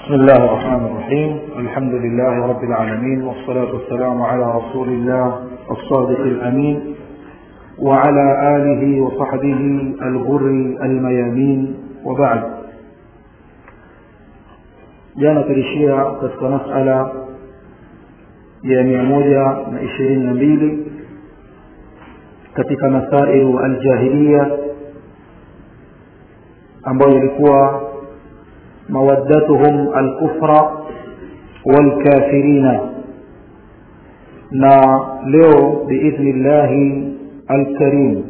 بسم الله الرحمن الرحيم الحمد لله رب العالمين والصلاة والسلام على رسول الله الصادق الأمين وعلى آله وصحبه الغر الميامين وبعد jana tulishia katika masala ya mia moja na ishirini na mbili katika masailu aljahiliya ambayo ilikuwa mawaddatuhum alkufra walkafirina na leo biidhni llahi alkarim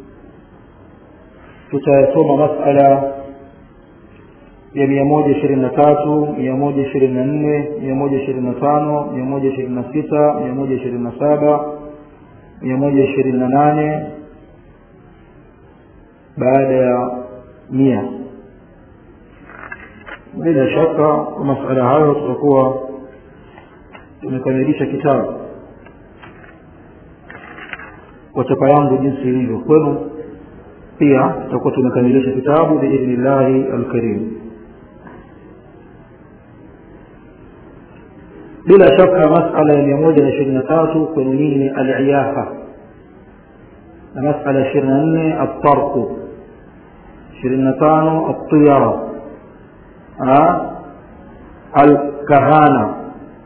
tutayasoma masala ya mia moja ishirini na tatu mia moja ishirini na nne mia moja ishirini na tano mia moja ishirini na sita mia moja ishirini na saba mia moja ishirini na nane baada ya mia bila shaka kwa masala hayo tutakuwa tumekamilisha kitabu kwa chapa yangu jinsi ilivyo kwenu pia tutakuwa tumekamilisha kitabu biidhni llahi alkarim bila shaka masala ya mia moja na ishirini na tatu kwenye nini ni aliyafa na masala ya ishirini na nne altarku ishirini na tano altiyara الكهانة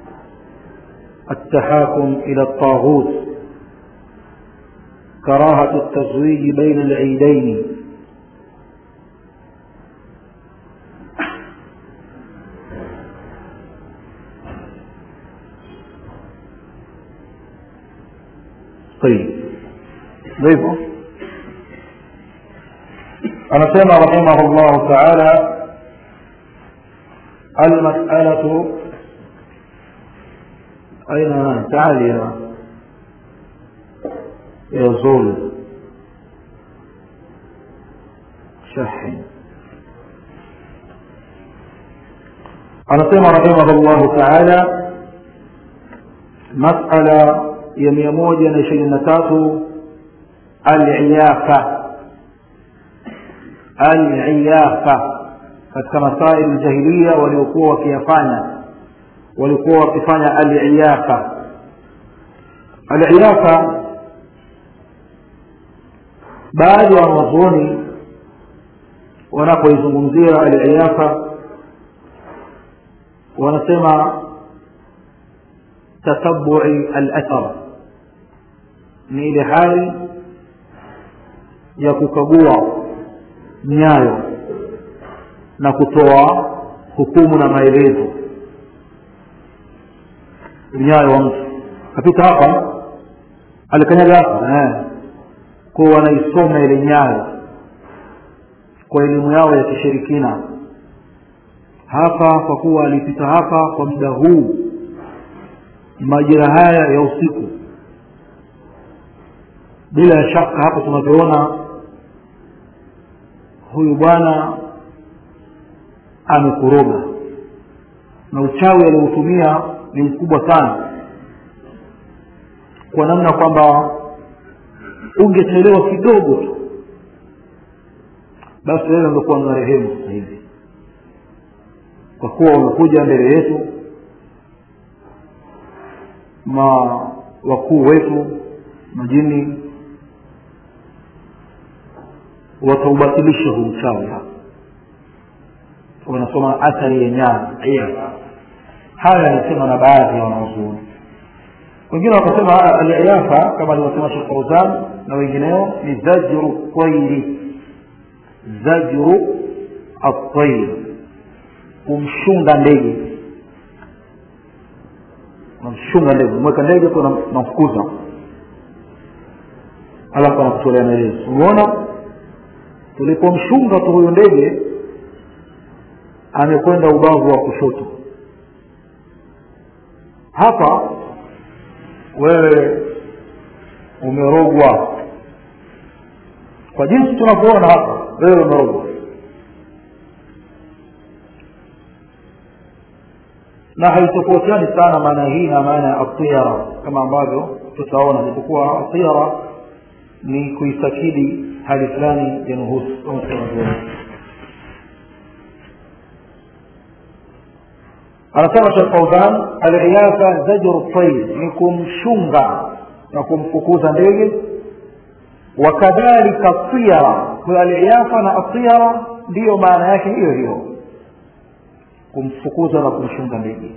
التحاكم إلى الطاغوت كراهة التزويج بين العيدين طيب ضيفه أنا سمع رحمه الله تعالى المسألة أين تعال يا يزول شحن anasema rahimahullahu taala masala ya mia moja na ishirini na tatu aliyafa aliyafa katika masail jahiliya waliokuwa wakiyafanya walikuwa wakifanya aliyafa aliyafa baadhi ya wanazuoni wanapoizungumzia aliyafa wanasema tatabui alathar ni ile hali ya kukagua nyayo na kutoa hukumu na maelezo nyayo wa mtu kapita hapa alikanyaga hapa eh. kuwa wanaisoma ile nyayo kwa elimu yao ya kishirikina hapa kwa kuwa alipita hapa kwa muda huu majira haya ya usiku bila shaka hapo tunavyoona huyu bwana amekuroga na uchawi alioutumia ni mkubwa sana kwa namna kwamba ungechelewa kidogo tu basi wewe ungekuwa na rehemu sasa hivi kwa kuwa umekuja mbele yetu ma wakuu wetu majini wataubatilisha huu uchawi hapa wanasoma athari ya nyama haya yanasema na baadhi ya wanaozuoni wengine wakasema aliyafa kama alivyosema shekh fauzan na wengineo ni zajru tairi zajru atair kumshunga ndege unamshunga ndege umeweka ndege kwa namfukuza alafu anakutolea maelezo umeona tulipomshunga tu huyu ndege amekwenda ubavu wa kushoto hapa wewe umerogwa kwa jinsi tunavyoona hapa wewe umerogwa na haitofautiani sana maana hii na maana ya atiyara kama ambavyo tutaona japokuwa atiyara ni kuitakidi hali fulani ya nuhusu kama tunavyoona anasema shekh fauzan aliyafa zajru tair ni kumshunga na kumfukuza ndege wakadhalika tiyara kwa aliyafa na atiyara ndiyo maana yake hiyo hiyo kumfukuza na kumshunga ndege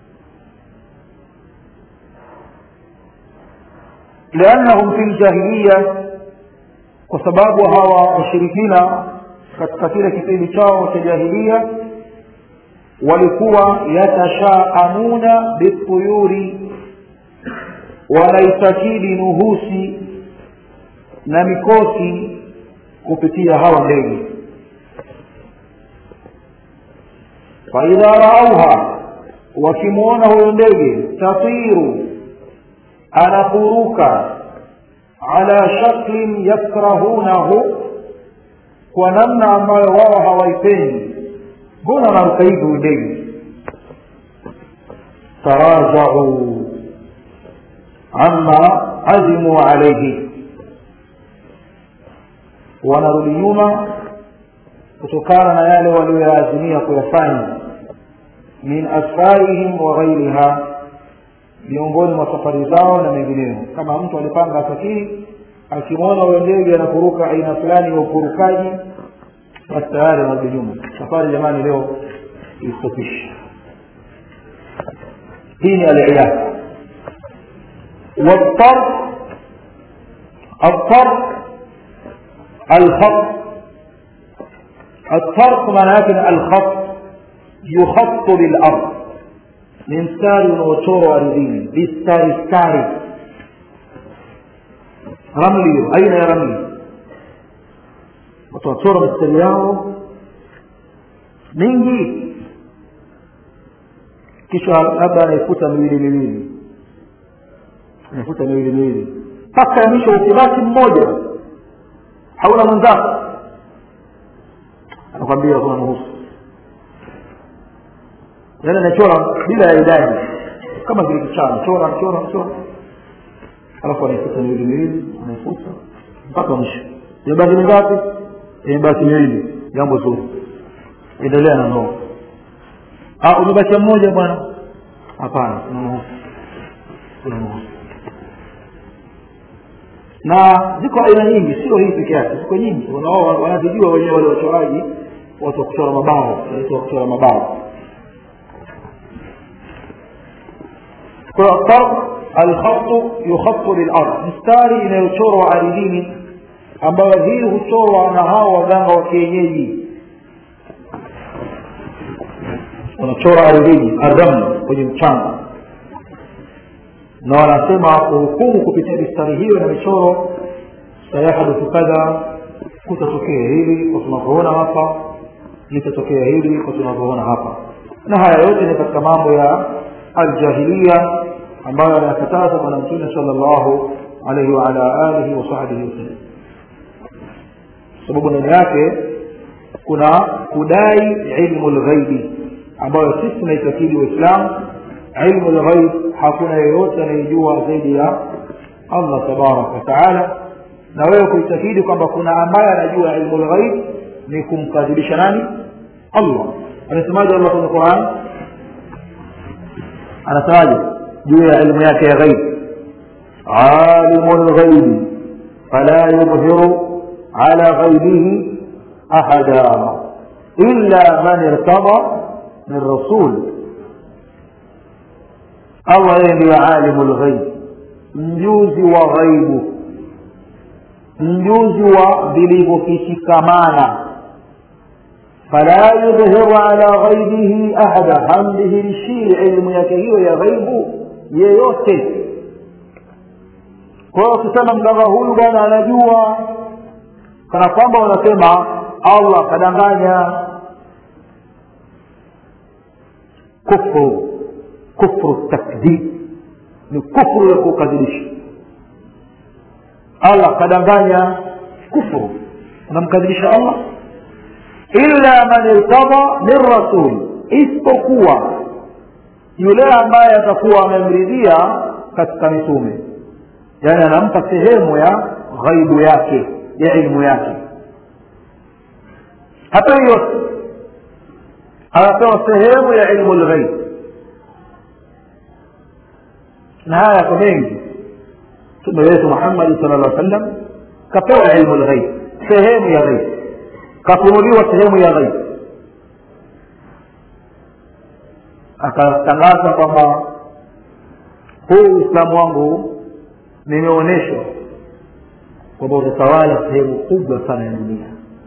liannahum fi ljahiliya kwa sababu hawa washirikina katika kile kipindi chao cha jahilia walikuwa yatashaamuna bituyuri wanaitakidi nuhusi na mikosi kupitia hawa ndege faidha raauha wakimwona huyo ndege tatiru anafuruka ala shaklin yakrahunahu kwa namna ambayo wao hawaipendi mbona anaruka hivi huyu ndege tarajau amma azimu alaihi wanarudi nyuma kutokana na yale walioyaazimia kuyafanya min asfarihim wa ghairiha miongoni mwa safari zao na mengineyo kama mtu alipanga asafiri akimwona huyo ndege anakuruka aina fulani ya ukurukaji basi tayari anarudi nyuma safari jamani leo istopisha hii ni aliyaha والطرف الطرف الخط الطرف معناته الخط يخط بالأرض ni mstari unaochorwa ardhini vistari stari ramli hiyo aina ya ramli watu wachora mistari yao mingi kisha labda anaifuta miwili miwili anaifuta miwili miwili mpaka ya mwisho ukibaki mmoja hauna mwenzako anakwambia kuna nuhusu yaani anachora bila ya idadi kama vile kichana chora chora chora alafu anaifuta miwili miwili anaifuta mpaka mwisho imebaki mingapi imebaki miwili jambo zuri endelea na ndoa umebakia mmoja bwana hapana kuna nuhusu kuna nuhusu na ziko aina nyingi sio hii peke yake ziko nyingi wanao wanazijua wenyewe wale wachoraji watu wa kuchora mabao wanaitwa kuchora mabao الطرف الخط يخط للارض mstari inayochorwa ardhini ambayo hii huchorwa na hao waganga wa kienyeji wanachora ardhini ardhamni kwenye mchanga na wanasema kuhukumu kupitia mistari hiyo na michoro sayahaduthu kadha kutatokea hili kwa tunavyoona hapa litatokea hili kwa tunavyoona hapa na haya yote ni katika mambo ya aljahilia ambayo anayakataza bwana mtume sala llahu alaihi waala alihi wasahbihi wasallam sababu ndani yake kuna kudai ilmu lghaibi ambayo sisi tunaitakidi waislamu ilmu lghaib hakuna yeyote anayejua zaidi ya allah tabaraka wataala na wewe kuitakidi kwamba kuna ambaye anajua ilmu lghaib ni kumkadhibisha nani allah anasemaje allah kwenye quran anasemaje juu ya ilmu yake ya ghaib alimu lghaibi fala yudhiru ala ghaibihi ahada illa man irtada min rasul allah yeye ndiyo alimu lghaib mjuzi wa ghaibu mjuzi wa vilivyokishikamana fala yudhiru ala ghaibihi ahada hamdhihirishii ilmu yake hiyo ya ghaibu yeyote kwa hiyo ukisema mganga huyu bwana anajua kana kwamba unasema allah kadanganya kufru kufru takdhib ni kufru ya kukadhibisha allah kadanganya kufru unamkadhibisha allah illa man irtada min rasul isipokuwa yule ambaye atakuwa amemridhia katika mitume yaani anampa sehemu ya ghaibu yake ya ilmu yake hata yote anapewa sehemu ya ilmu lghaib na haya yako mengi mtume wetu muhammadi sala llah sallam kapewa ilmu lghaib sehemu ya ghaib kafunuliwa sehemu ya ghaib akatangaza kwamba huu uislamu wangu nimeonyeshwa kwamba utatawala sehemu kubwa sana ya dunia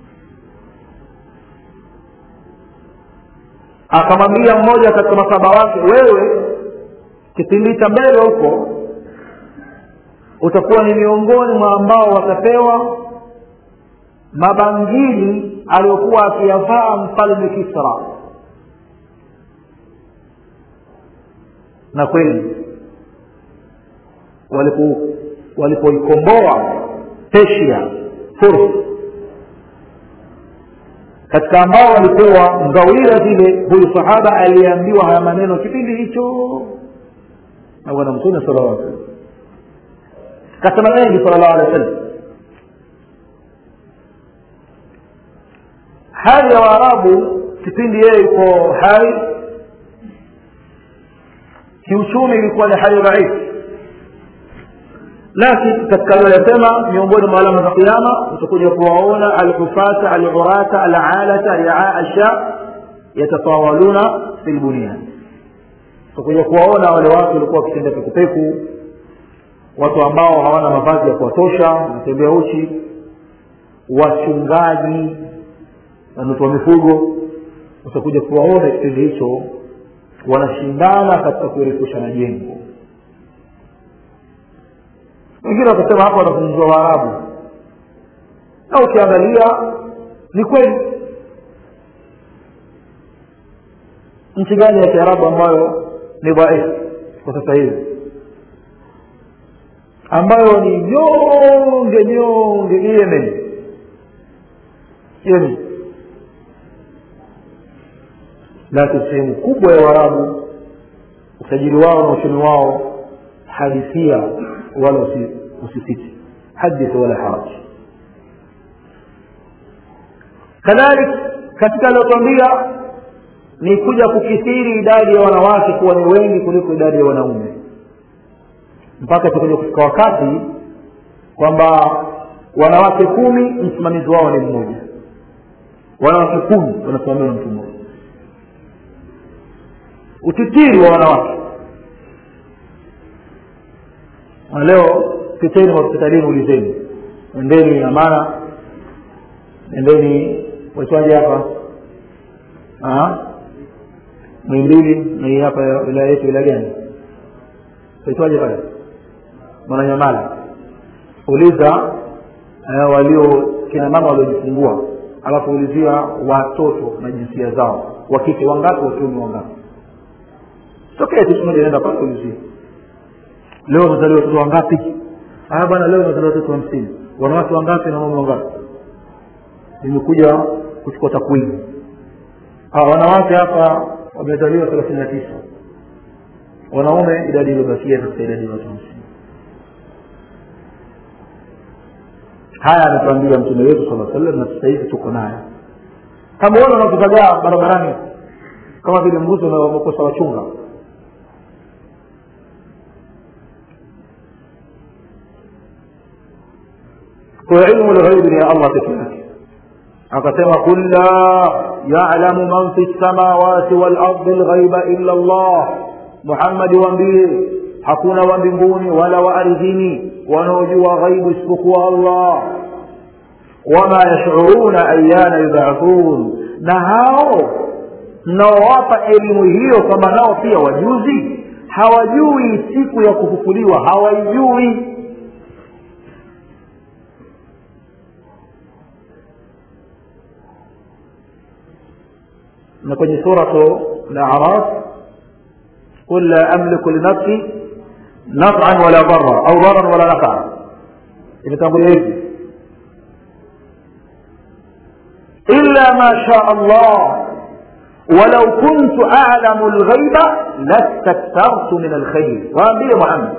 akamwambia mmoja katika masaba wake wewe kipindi cha mbele huko utakuwa ni miongoni mwa ambao watapewa mabangili aliyokuwa akiyavaa mfalme kisra na kweli walipoikomboa Persia Furs katika ambao walipewa ngawira zile huyu sahaba aliambiwa haya maneno kipindi hicho na bwana mtume sallallahu alaihi wasallam kasema mengi sallallahu alaihi wasallam hali ya waarabu kipindi yeye yuko hai kiuchumi ilikuwa ni hali dhaifu lakini katika aliyosema miongoni mwa alama za kiama utakuja kuwaona alhufata alurata alalata riaa asha yatatawaluna fi lbunia utakuja kuwaona wale watu walikuwa wakitenda pekupeku watu ambao hawana mavazi ya kuwatosha wanatembea uchi wachungaji wanaotoa mifugo utakuja kuwaona kipindi hicho wanashindana katika kurefusha majengo wengine wakasema hapa wanazungumzwa waarabu na ukiangalia ni kweli nchi gani ya kiarabu ambayo ni dhaifu kwa sasa hivi ambayo ni nyonge nyonge yemen yemen lakini sehemu kubwa ya waarabu usajili wao na uchumi wao hadithia wala usisiti hadith wala haraj kadhalik katika aliotwambia ni kuja kukithiri idadi ya wanawake kuwa ni wengi kuliko idadi ya wanaume mpaka tukuja kufika wakati kwamba wanawake kumi msimamizi wao ni mmoja wanawake kumi wanasimamiwa na mtu mmoja utitiri wa wanawake na leo piteni hospitalini ulizeni endeni amana endeni waitwaje hapa mwimbili na hii hapa wilaya yetu wilaya gani waitwaje pale mwananyamala uliza eh, walio kina mama waliojifungua alafu ulizia watoto na jinsia zao wakike wangapi wakiume wangapi tokee tu moja naenda pale ulizia leo wamezaliwa watoto wangapi ah bwana leo wamezaliwa watoto hamsini wanawake wangapi na mama wangapi nimekuja kuchukua takwimu wanawake hapa wamezaliwa thelathini na tisa wanaume idadi iliyobakia katika idadi ya watu hamsini haya ametuambia mtume wetu sala sallam na sasa hivi tuko naye tamuona unakuzagaa barabarani kama vile mbuzi umekosa wachunga kwa ilmu lghaibi ni ya allah peke yake akasema qul la yalamu man fi lsamawati walardi lghaiba illa llah muhammadi waambie hakuna wa mbinguni wala wa ardhini wanaojua ghaibu isipokuwa allah wama yashuruna ayana yubathun na hao mnaowapa elimu hiyo kwamba nao pia wajuzi hawajui siku ya kufufuliwa hawaijui na kwenye suratu al-a'raf qul la amliku li nafsi naf'an wala darra au darran wala naf'a imetangulia hivi illa ma sha Allah ولو كنت أعلم الغيب لاستكثرت من الخير waambie Muhammad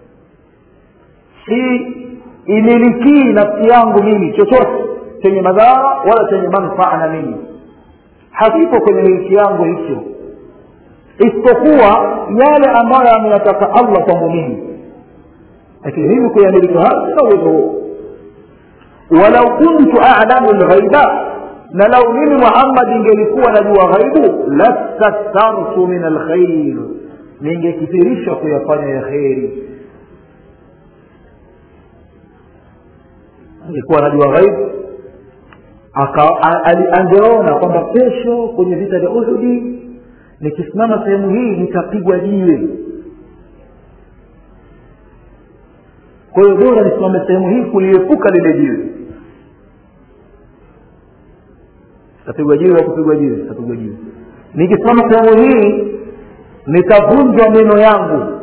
si imilikii nafsi yangu mimi chochote chenye madhara wala chenye manufaa na mimi hakipo kwenye miliki yangu hicho isipokuwa yale ambayo ameyataka allah kwangu mimi lakini hivi kuyamiliki haya sina uwezo huo walau kuntu alamu lghaiba na lau mimi muhammad ingelikuwa najua ghaibu lastakthartu min alkhair ningekithirisha kuyafanya ya kheri angekuwa najua ghaibu angeona kwamba kesho kwenye vita vya uhudi nikisimama sehemu hii nitapigwa jiwe kwa hiyo bora nisimame sehemu hii kuliepuka lile jiwe tapigwa jiwe au kupigwa jiwe tapigwa jiwe nikisimama sehemu hii nitavunjwa meno yangu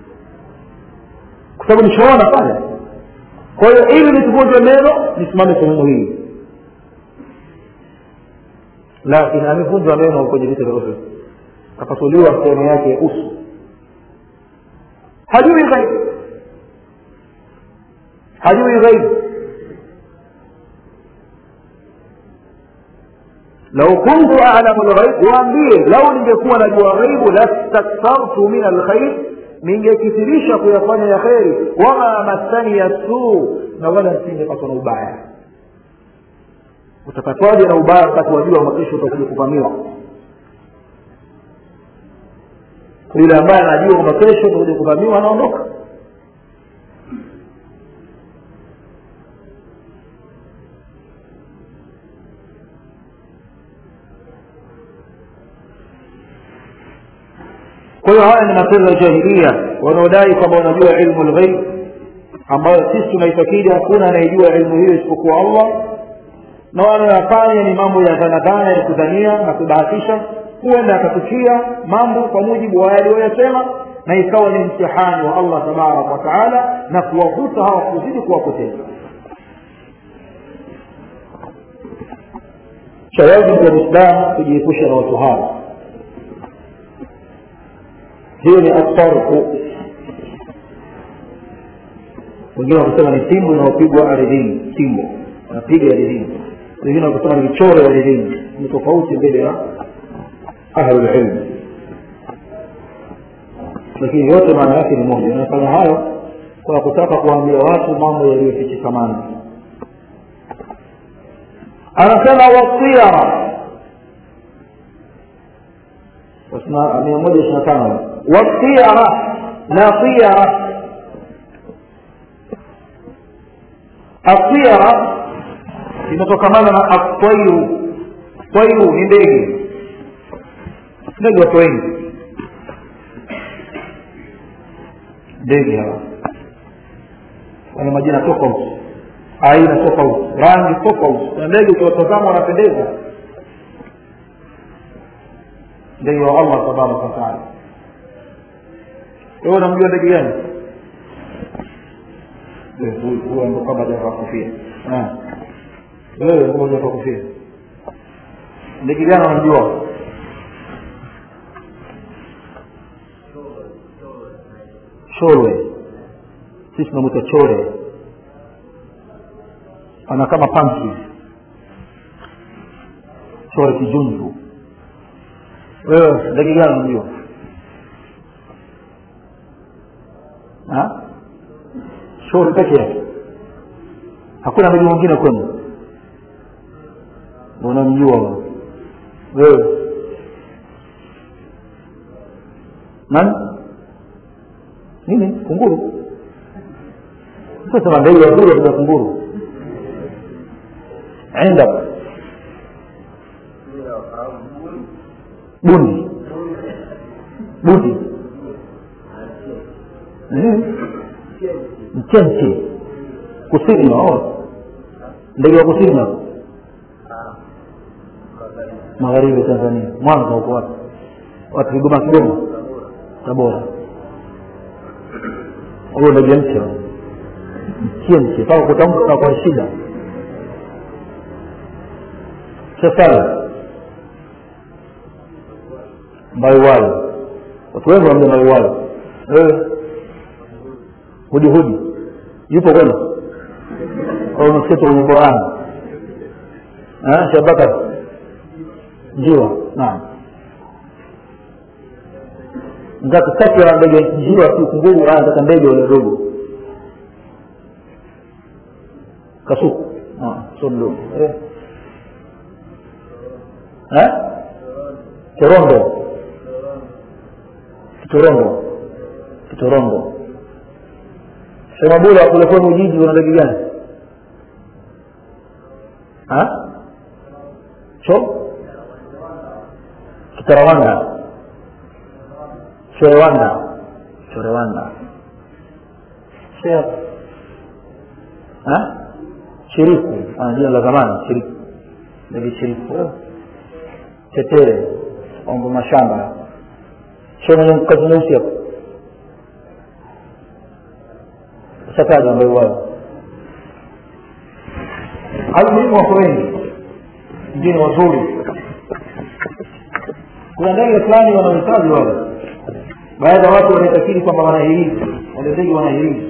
kwa sababu nishaona pale kwa hiyo ili nisivunjwe meno nisimame sehemu hii lakini amevunjwa meno kwenye vita vya uhud akasuliwa sehemu yake ya uso hajui ghaibu hajui ghaibu lau kuntu alamu lghaib waambie lau ningekuwa najua ghaibu lastakthartu min alkhair ningekithirisha kuyafanya ya kheri wama massani ya suu na wala nisingepatwa na ubaya utapatwaje na ubaya wakati wajua makesho utakuja kuvamiwa yule ambaye anajua kwamba kesho utakuja kuvamiwa anaondoka kwa hiyo haya ni matendo ya jahilia wanaodai kwamba wanajua ilmu lghaib ambayo sisi tunaitakidi hakuna anayejua ilmu hiyo isipokuwa allah na wanayoyafanya ni mambo ya dhanadhana ya kudhania na kubahatisha huenda akatukia mambo kwa mujibu wa yaliyoyasema na ikawa ni mtihani wa allah tabaraka wa taala na kuwavuta hawa kuzidi kuwapoteza shawajibu ya mwislamu kujiepusha na watu hawa hiyo ni asarku wengine wakisema ni timbo inayopigwa ardhini timbo wanapiga ardhini wengine wakisema ni michoro ardhini ni tofauti mbele ya ahlulilmu lakini yote maana yake ni moja inafanya hayo kwa kutaka kuwaambia watu mambo yaliyofichikamana anasema wasiara mia moja ishiri na tano wasiara na siara asiara inatokamana na atwairu twairu ni ndege ndege watu wengi ndege hawa wana majina tofauti aina tofauti rangi tofauti na ndege ukiwatazama wanapendeza ndege wa allah tabaraka wataala wewe unamjua ndege gani huyo ndo kama javaa kofia wewe kama javaa kofia ndege gani unamjua chorwe sisi tunamwita chore ana kama panki chore kijunju wewe ndege gani unamjua chore peke yake hakuna ndege mwingine kwenu unamjua wewe nani nini kunguru sasa ndege ya bure kuna kunguru عندك bundi bundi mchenche kusini nao ndege wa kusini nao magharibi tanzania mwanza huko wapi watu kigoma kigoma tabora huyo ndege mche mchenche mpaka kutamka kwa shida safari maiwalo watu wengi wamja maiwalo hudi hudi yupo kwenu au unasikia kwenye qurani shabakar njiwa naam nataka safi ya ndege njiwa si kunguru nataka ndege wale dogo kasuku sio mdogo eh. eh? korondo kitorondo kitorondo semabula kule kwenu ujiji una ndege gani cho kitarawanda chorewanda chorewanda shiriku jina la zamani shiriku ndege shiriku tetere ombo mashamba sio mwenye kazi nyeusi hapo shataja ambayo wao almuhimu wako wengi wengine wazuri kuna ndege fulani wanahitaji wale baadhi ya watu wanaitakiri kwamba wanahirizi wale ndege wanahirizi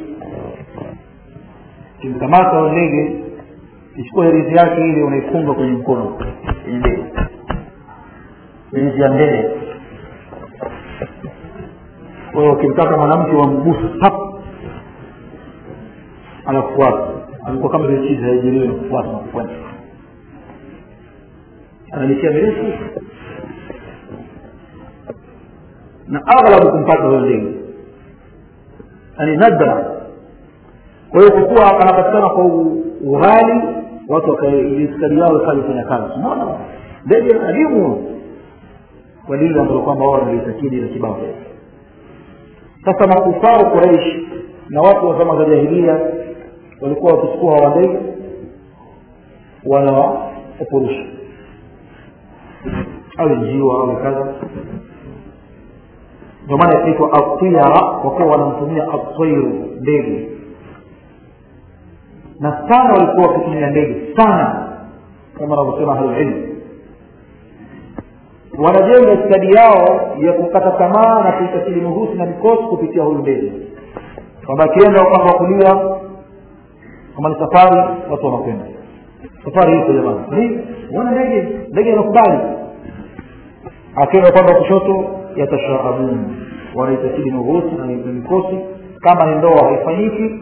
ukimkamata wa ndege ichukua hirizi yake ile unaifunga kwenye mkono kwenye ndege hirizi ya ndege kwa hiyo ukimtaka mwanamke wamgusa pap anakufuata alikuwa kama vile chizi haijiliwe nakufuata nakufuata analikia mirefu na aghlabu kumpata huyo ndege yani nadra kwa hiyo kukuwa anapatikana kwa ughali watu wakaiskari yao ikaja kufanya kazi unaona ndege adimu kwa lile ambalo kwamba wao wanalitakidi la kibao sasa makufaru quraish na watu wa zama za jahilia walikuwa wakichukua hawa ndege wanawapurusha awe njiwa awe kadha ndio maana inaitwa atiyara kwa kuwa wanamtumia atwairu ndege na sana walikuwa wakitumia ndege sana kama wanavyosema ahlulilmu wanajenga stadi yao ya kukata tamaa na kuitakili nuhusi na mikosi kupitia huyu ndege kwamba akienda upande wa kulia kama ni safari watu wanakwenda safari hizo jamani wana ndege ndege inakubali akienda upande wa kushoto yatashaabun wanaitakidi nuhusi na mikosi kama ni ndoa haifanyiki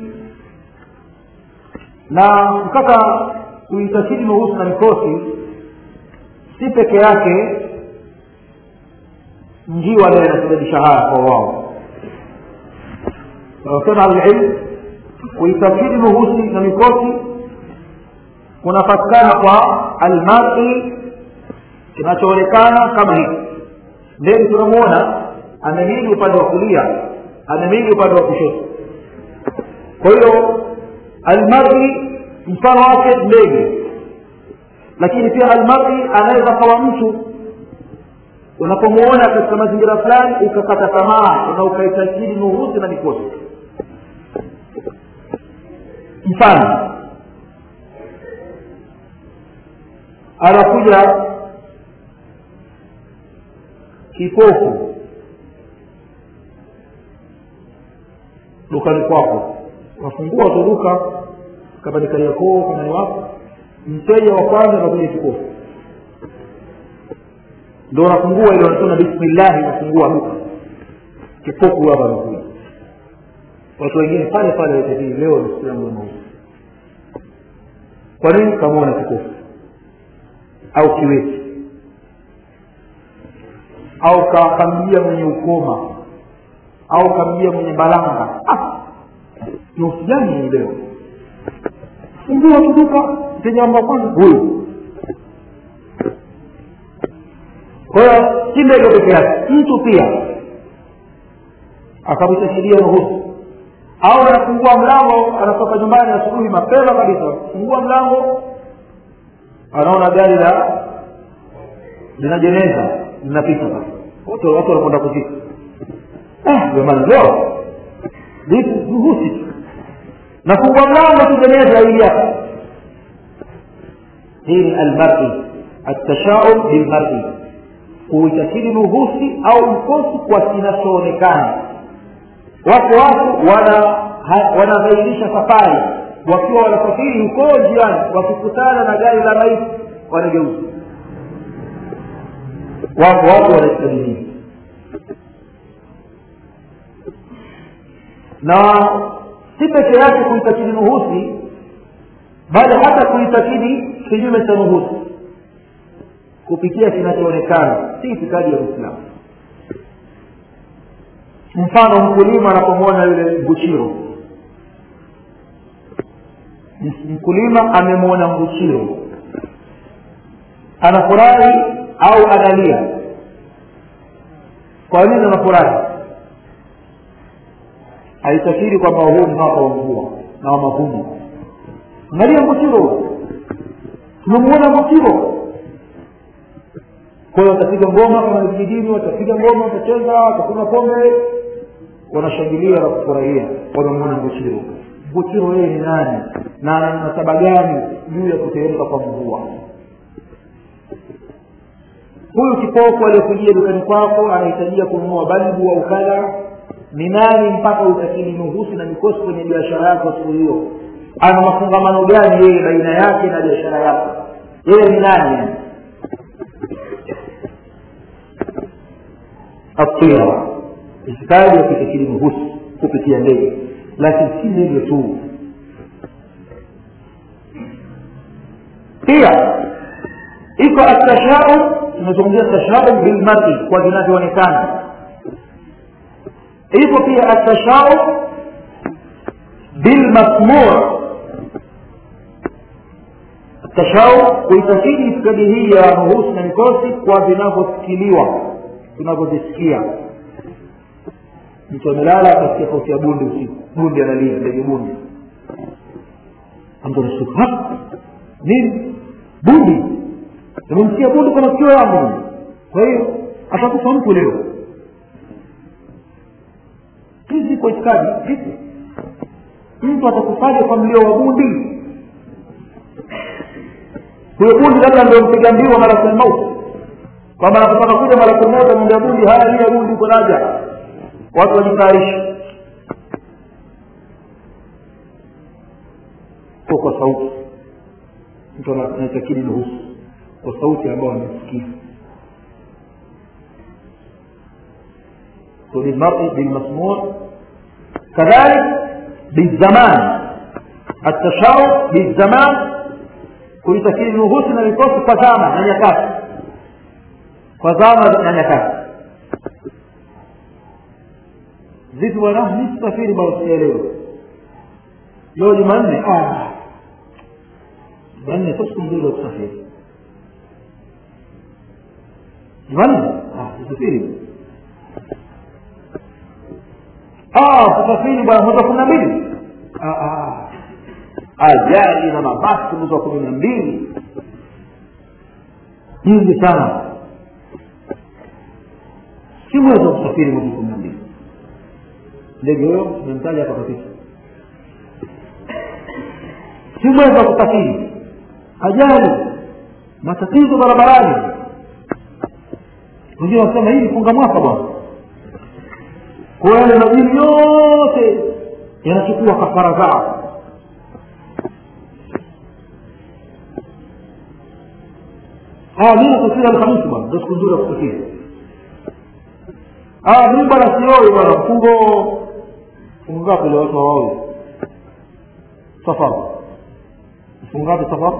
na kutaka kuitakidi nuhusi na mikosi si peke yake njiwa leo inasababisha haya kwa wao wanasema alilmu kuitakidi nuhusi na mikosi kunapatikana kwa almari kinachoonekana kama hiki ndege tunamuona amemili upande wa kulia amemili upande wa kushoto kwa hiyo almari mfano wake ndege lakini pia almari anaweza kawa mtu unapomuona katika mazingira fulani ukakata tamaa na ukaitakidi nuhusi na mikosi mfano anakuja kipofu dukani kwako wafungua tu duka kama ni kariakoo kama ni wako mteja wa kwanza anakuja kipofu ndo unafungua ile wanasema bismillahi unafungua duka kipofu hapa anakuja watu wengine pale pale watajii leo ni siku yangu ya mauti kwa nini kamwona kipofu au kiweti au kamjia mwenye ukoma au kamjia mwenye balanga ni usijani leo fungua tuduka mteja amba kwanza huyu kwa hiyo si ndege peke yake mtu pia akamtashiria ruhusu au anafungua mlango anatoka nyumbani asubuhi mapema kabisa fungua mlango anaona gari la lina jeneza linapita sasa watu watu wanakwenda kuzika jamani leo ruhusi nafungua mlango tu jeneza hili hapa hii ni almari atashaum bilmari kuitakidi nuhusi au mkosi kwa kinachoonekana wako watu wana wanadhairisha safari wakiwa wanasafiri huko njiani wakikutana na gari la maiti wanageuza wako watu wanaistadilii na si peke yake kuitakidi nuhusi bali hata kuitakidi kinyume cha nuhusi kupitia kinachoonekana si itikadi ya uislamu mfano mkulima anapomwona yule mbuchiro mkulima amemwona mbuchiro anafurahi au analia kwa nini anafurahi haitakiri kwamba huu ni mwaka wa mvua na wa mavuno angalia mbuchiro tumemwona mbuchiro kwa hiyo watapiga ngoma kama ni vijijini watapiga ngoma watacheza watakunywa pombe wanashangilia na kufurahia wamemwona mbuchiro mbuchiro yeye ni nani na ana nasaba gani juu ya kuteremka kwa mvua huyu kipofu aliyekujia dukani kwako anahitajia kununua balbu au kadha ni nani mpaka utakili nuhusi na mikosi kwenye biashara yako siku hiyo ana mafungamano gani yeye baina yake na biashara yako yeye ni nani yani atira itikadi ya kutakili nuhusi kupitia ndege lakini si ndege tu pia iko atashaum tunazungumzia tashaum bilmari kwa vinavyoonekana iko pia atashaum bilmasmur tashaum kuitakidi itikadi hii ya nuhusi na mikosi kwa vinavyosikiliwa tunavyovisikia mtu amelala akasikia sauti ya bundi usiku bundi analia ndege bundi mtu anashtuka nini bundi nimemsikia bundi kwa masikio yangu kwa hiyo atakufa mtu leo hizi kwa itikadi vipi mtu atakufaje kwa mlio wa bundi huyo bundi labda ndio mpiga mbio malakul mauti kwamba anapotaka kuja malakul mauti amwambia bundi haya lia bundi uko naja watu wajitayarishe sio kwa sauti mtu anaitakidi nuhusu kwa sauti ambayo amesikia للمرء بالمسموع كذلك بالزمان التشاور بالزمان kuitakidi nuhusi na vikosi kwa zama na nyakati kwa zama na nyakati vipi bwana mi sisafiri bado sijaelewa leo jumanne jumanne sio siku nzuri ya kusafiri jumanne sisafiri kusafiri bwana mwezi wa kumi na mbili ajali na mabasi mwezi wa kumi na mbili nyingi sana si mwezi wa kusafiri mwezi wa kumi na mbili ndege huyo tumemtaja hapa kabisa si mwezi wa kusafiri ajali matatizo barabarani wengine wanasema hii funga mwaka bwana kwa yale majini yote yanachukua kafara zao mi nasafiri alhamisi bwana ndo siku nzuri ya kusafiri mi bwana sioi bwana mfungo mfungo ngapi leo watu hawaoi safari mfungo ngapi safari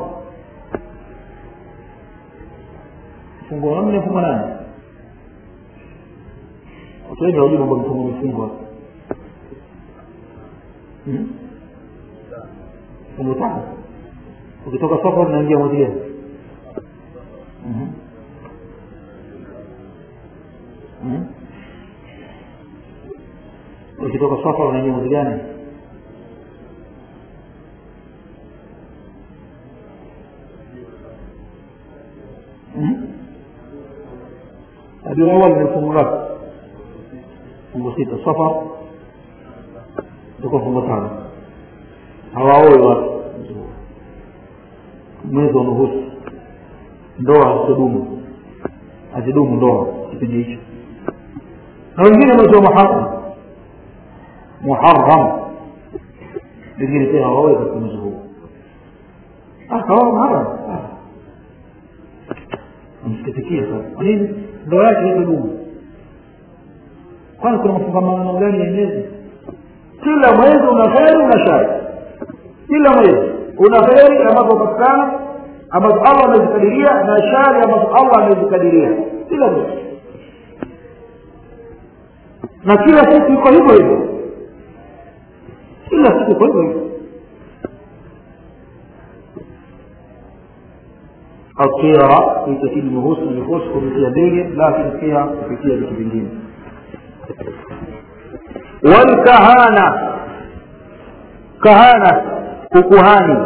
mfungo nne mfungo nane watu wengi hawajui mambo mifungo mifungo mfungo tano ukitoka safari unaingia mwezi gani ukitoka safari unaingia mwezi gani rabiul awal ni mfungo ngapi fungo sita safar tuko fungo tano hawaoe watu mwezi wa nuhusi ndoa hazidumu hazidumu ndoa kipindi hicho na wengine mwezi wa muharam muharam wengine pia hawaoe katika mwezi huu kawa muharam msikitikia sasa kwa nini ndoa yake haitadumu kwani kuna mafungamano gani ya miezi kila mwezi una kheri una shari kila mwezi una kheri ambazo hupatikana ambazo allah amezikadiria na shari ambazo allah amezikadiria kila mwezi na kila siku iko hivyo hivyo kila siku iko hivyo hivyo الطيرة في تكيل النفوس النفوس kupitia ndege lakini pia kupitia vitu vingine walkahana kahana ukuhani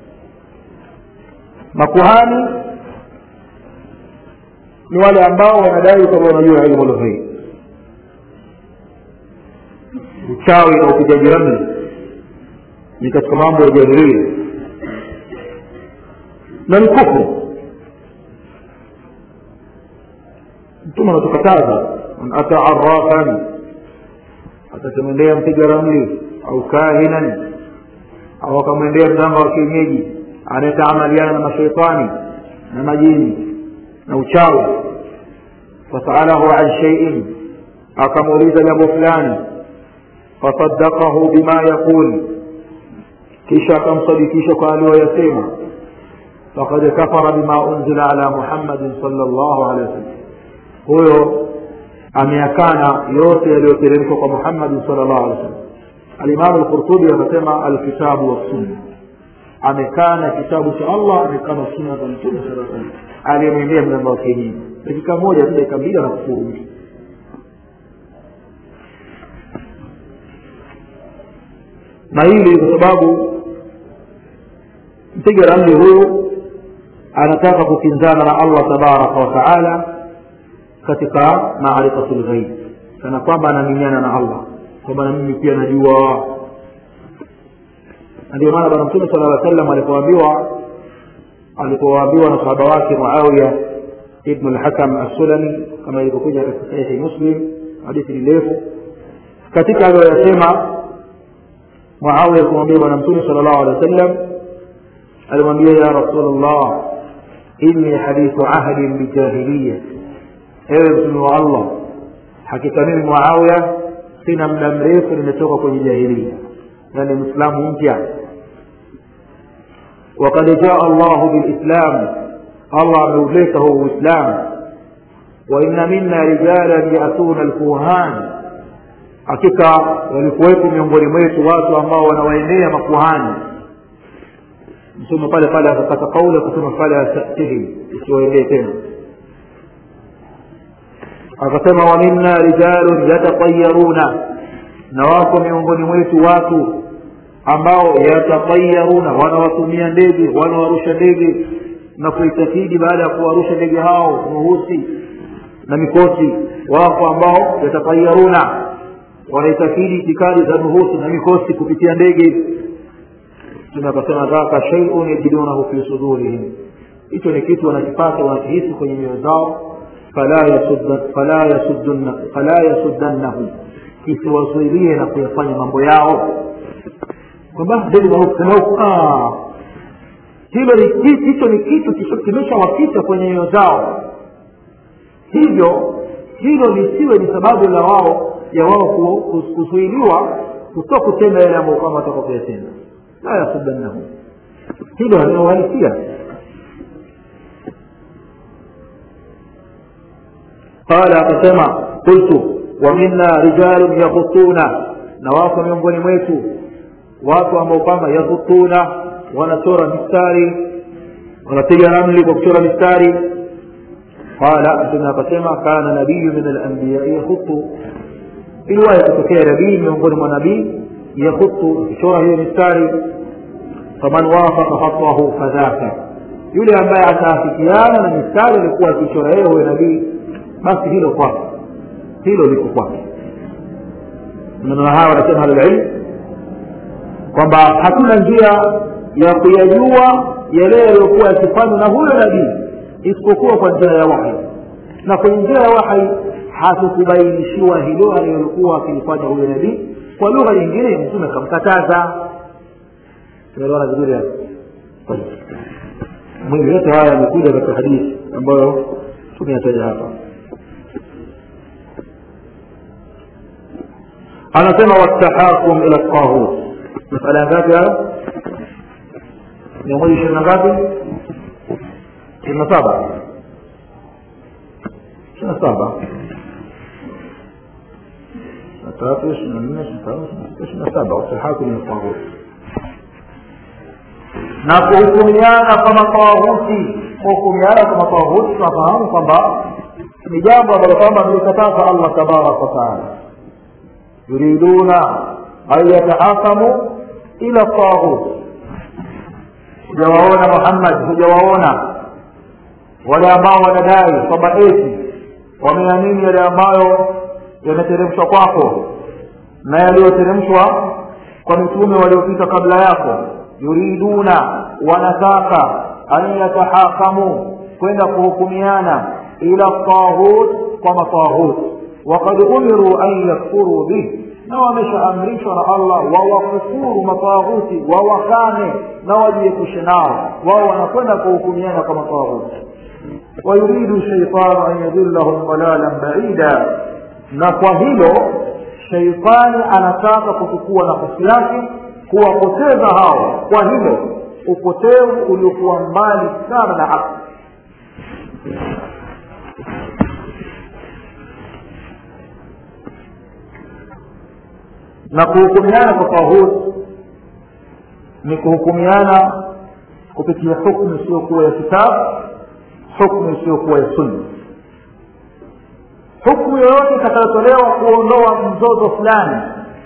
makuhani ni wale ambao wanadai kwamba wanajua ilmu lghaib uchawi na upigaji ramli ni katika mambo ya jahilia na ni kufru mtume anatukataza man ata arafan atakimwendea mpiga ramli au kahinan au akamwendea mganga wa kienyeji anayetaamaliana na mashaitani na majini na uchawi fasalahu an shaiin akamuuliza jambo fulani fasadakahu bima yaqul kisha akamsadikisha kwa aliyoyasema fakad kafara bima unzila ala muhammadin sala llahu alehi wasallam huyo ameakana yote yaliyoteremshwa kwa muhammadin sala llahu alehi wasallam alimamu lqurtubi akasema alkitabu wassunna amekana kitabu cha allah amekana sunna za mtume saa salam aliyemwendea mganga wa kienyeji dakika moja tu dakika mbili anakufuru mtu na hili kwa sababu mpiga ramli huyu anataka kukinzana na allah tabaraka wa taala katika maarifatu lghaib kana kwamba anaminyana na allah kwamba na mimi pia najua na ndio maana bwana mtume sala llaw sallam alipoambiwa alipoambiwa na sahaba wake muawiya ibnu lhakam assulami kama ilivyokuja katika sahihi muslim hadithi ni ndefu katika aliyoyasema muawiya kumwambia bwana mtume sala llahu alehi wa sallam alimwambia ya rasulllah inni hadithu ahdin bijahiliya ewe mtume wa allah hakika mimi muawiya sina muda mrefu nimetoka kwenye jahilia yani mwislamu mpya وقد جاء الله بالإسلام الله أموليته الإسلام وإن منا رجالا يأتون الكهان hakika walikuwepo miongoni mwetu watu ambao wanawaendea makuhani mtume pale pale akapata kauli ya kusema fala tatihim usiwaendee tena akasema wa minna rijalun yatatayaruna na wako miongoni mwetu watu ambao yatatayaruna wanawatumia ndege wanawarusha ndege na kuitakidi baada ya kuwarusha ndege hao nuhusi na mikosi wako ambao yatatayaruna wanaitakidi itikadi za nuhusi na mikosi kupitia ndege mtume akasema dhaka shaiun yajidunahu fi sudurihim hicho ni kitu wanakipata wanakihisi kwenye mioyo zao fala yasuddannahu kisiwazuilie na kuyafanya mambo yao kwamba ndege hilo ni hicho ni kitu kimeshawapita kwenye mioyo zao hivyo hilo lisiwe ni sababu la wao ya wao kuzuiliwa kutoka kutenda yale ambayo kama watoka kuyatenda la yasudannahum hilo halinahalisia قال akasema qultu wa minna rijalun yakhutuna na wako miongoni mwetu watu ambao kwamba yakhutuna wanachora mistari wanapiga ramli kwa kuchora mistari qala mtume akasema kana nabiyu min alambiyai yakhutu iliwahi kutokea nabii miongoni mwa nabii yakhutu kuchora hiyo mistari faman wafaka khatahu fadhaka yule ambaye ataafikiana na mistari alikuwa akichora yeye huyo nabii basi hilo kwake hilo liko kwake maneno haya wanasema ahlulilm kwamba hakuna njia ya kuyajua yale yaliyokuwa yakifanywa na huyo nabii isipokuwa kwa njia ya wahi na kwenye njia ya wahi hatukubainishiwa hilo aliyolikuwa akilifanya huyo nabii kwa lugha nyingine mtume akamkataza tunaelewana vizuri hapo mwili yote haya yamekuja katika hadithi ambayo tumeyataja hapa anasema watahakum ila tahut masala ngapi hayo mia moja ishirini na ngapi ishirini na saba ishirini na saba tatu ishirini na nne ishirini na tano ishirini na saba watahakum ila tahut na kuhukumiana kwa matawuti kuhukumiana kwa matawuti tunafahamu kwamba ni jambo ambalo kwamba amelikataza allah tabaraka wataala yuriduna an yatahakamu ila taghut hujawaona muhammad hujawaona wale ambao wanadai kwamba eti wameamini yale ambayo yameteremshwa kwako na yaliyoteremshwa kwa mitume waliopita kabla yako yuriduna wanataka an yatahakamu kwenda kuhukumiana ila taghut kwa mataghut وقد أمروا أن يكفروا به na wameshaamrishwa na allah wawakufuru matawaghuti wawakane na wajiepushe nao wao wanakwenda kuhukumiana kwa matawaghuti wayuridu shaitanu an yadillahum dalalan baida na kwa hilo shaitani anataka kuchukua nafasi yake kuwapoteza hao kwa hilo upotevu uliokuwa mbali sana na haki na kuhukumiana kwa taghut ni kuhukumiana kupitia hukmu isiyokuwa ya kitabu hukmu isiyokuwa ya sunna hukmu yoyote itakayotolewa kuondoa mzozo fulani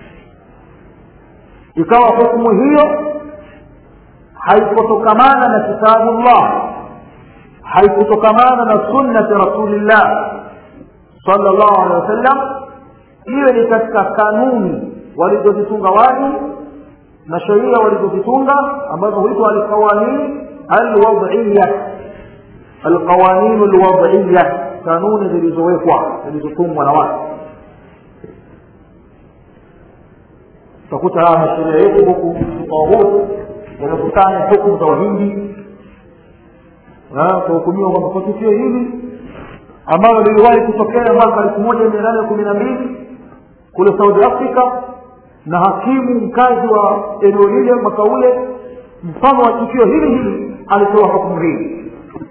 ikawa hukmu hiyo haikutokamana na kitabullah haikutokamana na sunnati rasulillah sallallahu alaihi wasallam iwe ni katika kanuni walizozitunga watu na sheria walizozitunga ambazo huitwa alqawanin alwadhiya alqawanin alwadhiya kanuni zilizowekwa zilizotungwa na watu utakuta masheria yetu huku tawut wamekusanya hukumu za wahindi kuhukumiwa kwamba kwa tukio hili ambalo liliwahi kutokea mwaka elfu moja mia nane kumi na mbili kule saudi africa na hakimu mkazi wa eneo lile mwaka ule mfano wa tukio hili hili alitoa hukumu hii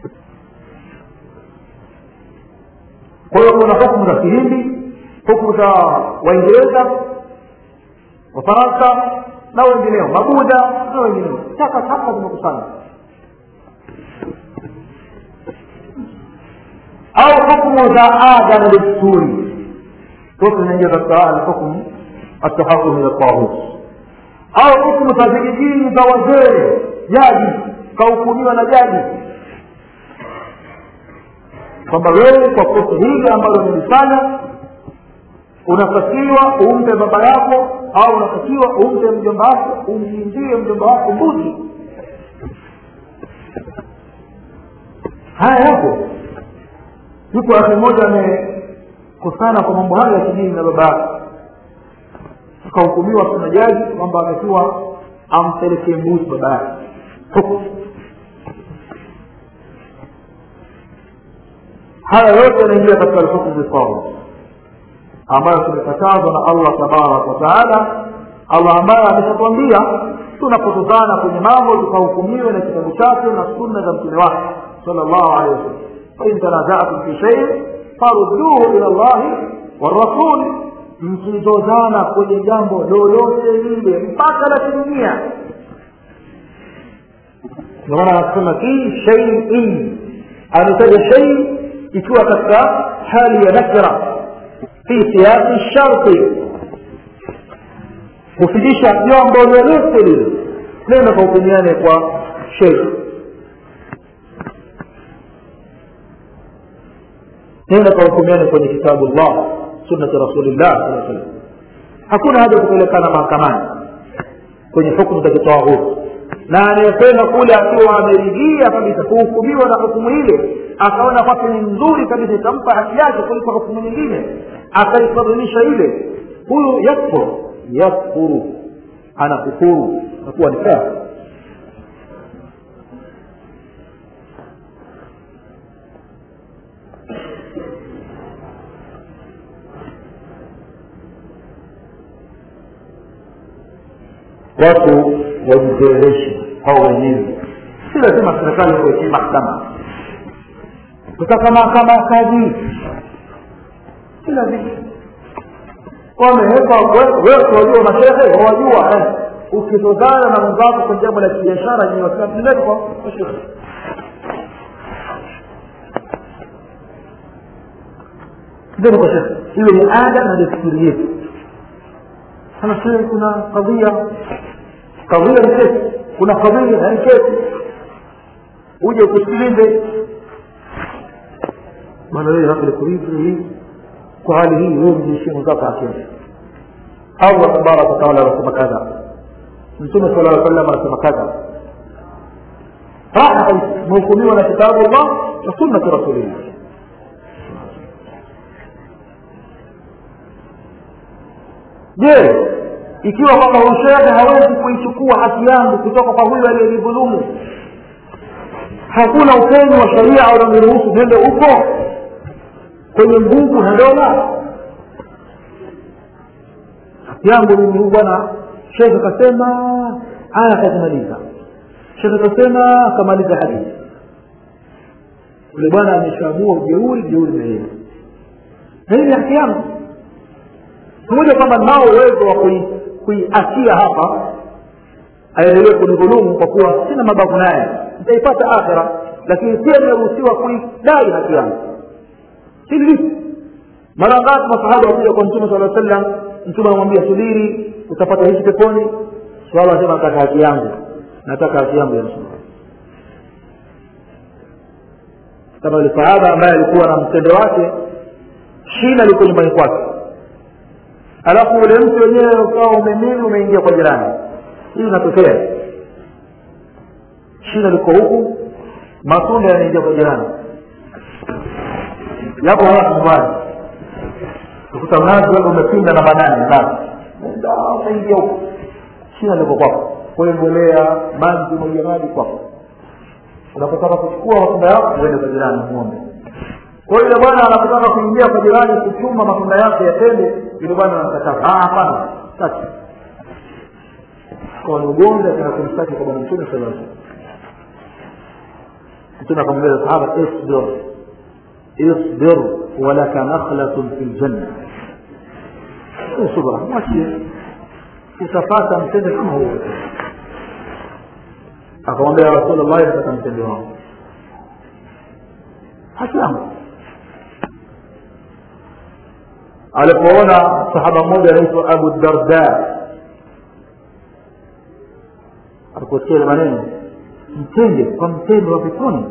kwa hiyo kuna hukumu za kihindi hukumu za waingereza wafaransa na wengineo mabuda na wengineo taka taka zimekusanya au hukumu za ada na desturi zote zinaingia katika alhukmu atahakum ila taghut au hukumu za vijijini za wazee jaji kahukumiwa na jaji kwamba wewe kwa kosa hili ambalo umelifanya unatakiwa umpe baba yako au unatakiwa umpe mjomba wako umchinjie mjomba wako mbuzi haya yapo yuko akhi mmoja amekusana kwa mambo hayo ya kidini na baba yake akahukumiwa kuna jaji kwamba amekuwa ampelekee mbuzi baba yake haya yote yanaingia katika alhukmu bisawa ambayo tumekatazwa na allah tabaraka wataala allah ambaye ameshatwambia tunapotokana kwenye mambo tukahukumiwe na kitabu chake na sunna za mtume wake sala llahu alehi wasallam fain tanazatum fi sheiin farudduhu ila llahi warasul mkizozana kwenye jambo lolote lile mpaka la kidunia ndio maana anasema fi sheiin ametaja shei ikiwa katika hali ya nakira fi siyasi sharti kufidisha jambo lolote lile nenda kahukumiane kwa shei nenda kahukumiane kwenye kitabu llah sunnati rasulillah saa salam hakuna haja kupelekana mahakamani kwenye hukumu za kitawahut na anayekwenda kule akiwa ameridhia kabisa kuhukumiwa na hukumu ile akaona kwake ni nzuri kabisa itampa haki yake kuliko hukumu nyingine akaifadhilisha ile huyu yakfur yakfuru anakufuru nakuwa ni kafir watu wajipeleleshe au wenyewe si lazima serikali kuwekea mahakama kutaka mahakama ya kadhi si lazima wameweka wewe wajua mashehe wajua eh ukizozana na mwenzako kwa jambo la kibiashara yenye wasiwasi kwa mashehe ndio kwa shekhe hiyo ni ada na desturi yetu sana shehe kuna kadhia kadhia ni kesi kuna kadhia na ni kesi uje ukusikilize maana wewe hapo liko hivi hivi kwa hali hii wewe mjishie mwenzako akili allah tabaraka wataala anasema kadha mtume sala llaw sallam anasema kadha raha imehukumiwa na kitabu llah na sunnati rasulillah je ikiwa kwamba ushehe hawezi kuichukua haki yangu kutoka kwa huyu aliyenidhulumu hakuna upenyo wa sharia unaoniruhusu nende huko kwenye nguvu na dola haki yangu mimi huu bwana shekhe kasema aya akazimaliza shekhe kasema akamaliza hadithi yule bwana ameshaamua ujeuri jeuri na yeye na hii ni haki yangu pamoja kwamba nao uwezo wa kuiachia hapa aendelee kunidhulumu kwa kuwa sina mabavu naye nitaipata akhira lakini pia nimeruhusiwa kuidai haki yangu hili lipo mara ngapi masahaba wakuja kwa mtume sala sallam mtume anamwambia subiri utapata hichi peponi swala asema nataka haki yangu nataka haki yangu ya mtume kama yule sahaba ambaye alikuwa na mtendo wake shina liko nyumbani kwake alafu ule mtu wenyewe ukawa umemili umeingia kwa jirani hii inatokea shina liko huku matunda yanaingia kwa jirani yapo watu nyumbani ukuta mnazi labda umepinda namba nane nazi unaingia huku shina liko kwako kule mbolea maji mwagia maji kwako unapotaka kuchukua matunda yako uende kwa jirani ng'ombe kwa hiyo bwana anapotaka kuingia kwa jirani kuchuma matunda yake yatende yule bwana anakataza hapana sasa kwa ni ugonjwa kana kumstaki kwa bwana mtume sallallahu alaihi wasallam mtume akamwambia sahaba isbir isbir walaka nakhlatun fil janna subra mwachie utapata mtende kama huo akamwambia rasulullah nataka mtende wangu haki yangu alipoona sahaba mmoja anaitwa abu darda aliposikia ile maneno mtende kwa mtende wa peponi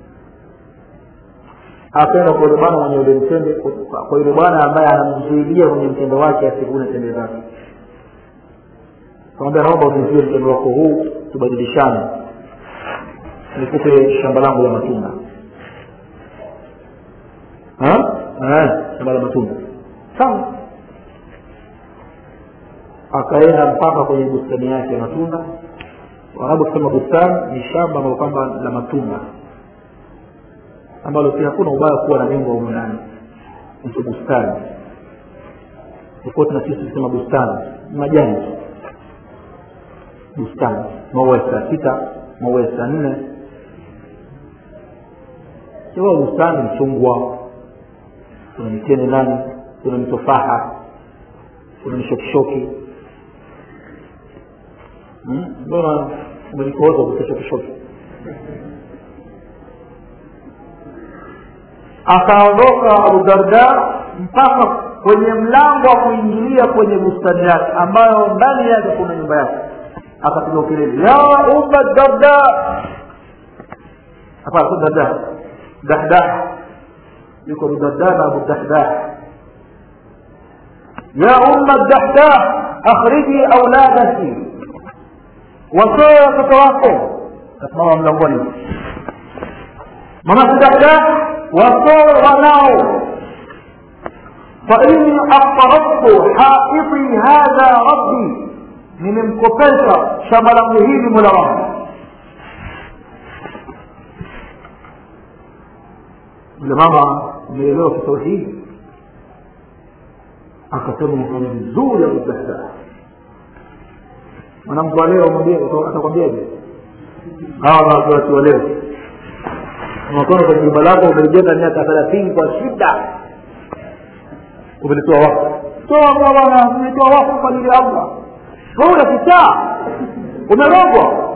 akaenda kwa yule bwana mwenye ule mtende kwa yule bwana ambaye anamzuilia kwenye mtendo wake asivune tende zake kamwambia naomba unizie mtendo wako huu tubadilishane nikupe shamba langu la matunda shamba la matunda sawa akaenda mpaka kwenye bustani yake ya matunda warabu kusema bustani ni shamba ambalo kwamba la matunda ambalo pia hakuna ubaya kuwa na jengo humu ndani mtu bustani tofauti na sisi kusema bustani majani bustani maua ya saa sita maua ya saa nne siwa bustani mchungwa kuna mitende ndani kuna mitofaha kuna mishokishoki mbona umelikoza kutashokishoki akaondoka abu darda mpaka kwenye mlango wa kuingilia kwenye bustani yake ambayo ndani yake kuna nyumba yake akapiga ukelele ya umma darda hapana si darda dahdah yuko abu darda na abu dahdah ya umma dahdah akhriji auladaki watoe watoto wako kasimama mlangoni mama dahdah watoe wanao فإني أقترضت حائطي هذا ربي nimemkopesha shamba langu hili mola wangu yule mama ameelewa kitauhidi akasema mfano vizuri abudahda mwanamke wa leo mwambie atakwambiaje hawa watu wa leo unakwenda kwenye jumba lako umelijenga miaka thelathini kwa shida umelitoa wafu toa bwana umetoa wafu kwa ajili ya allah wewe unakichaa umerogwa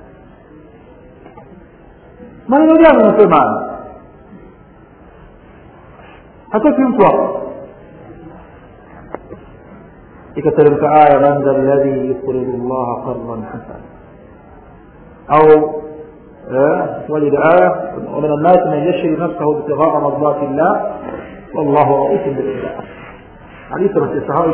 maneno gani unasema hataki mtu hapo ikateremka aya man dha alladhi yuqridu llaha qardan hasana au وجد آية ومن الناس من يشري نفسه ابتغاء مرضات الله والله رؤوف بالعباد حديث في الصحابة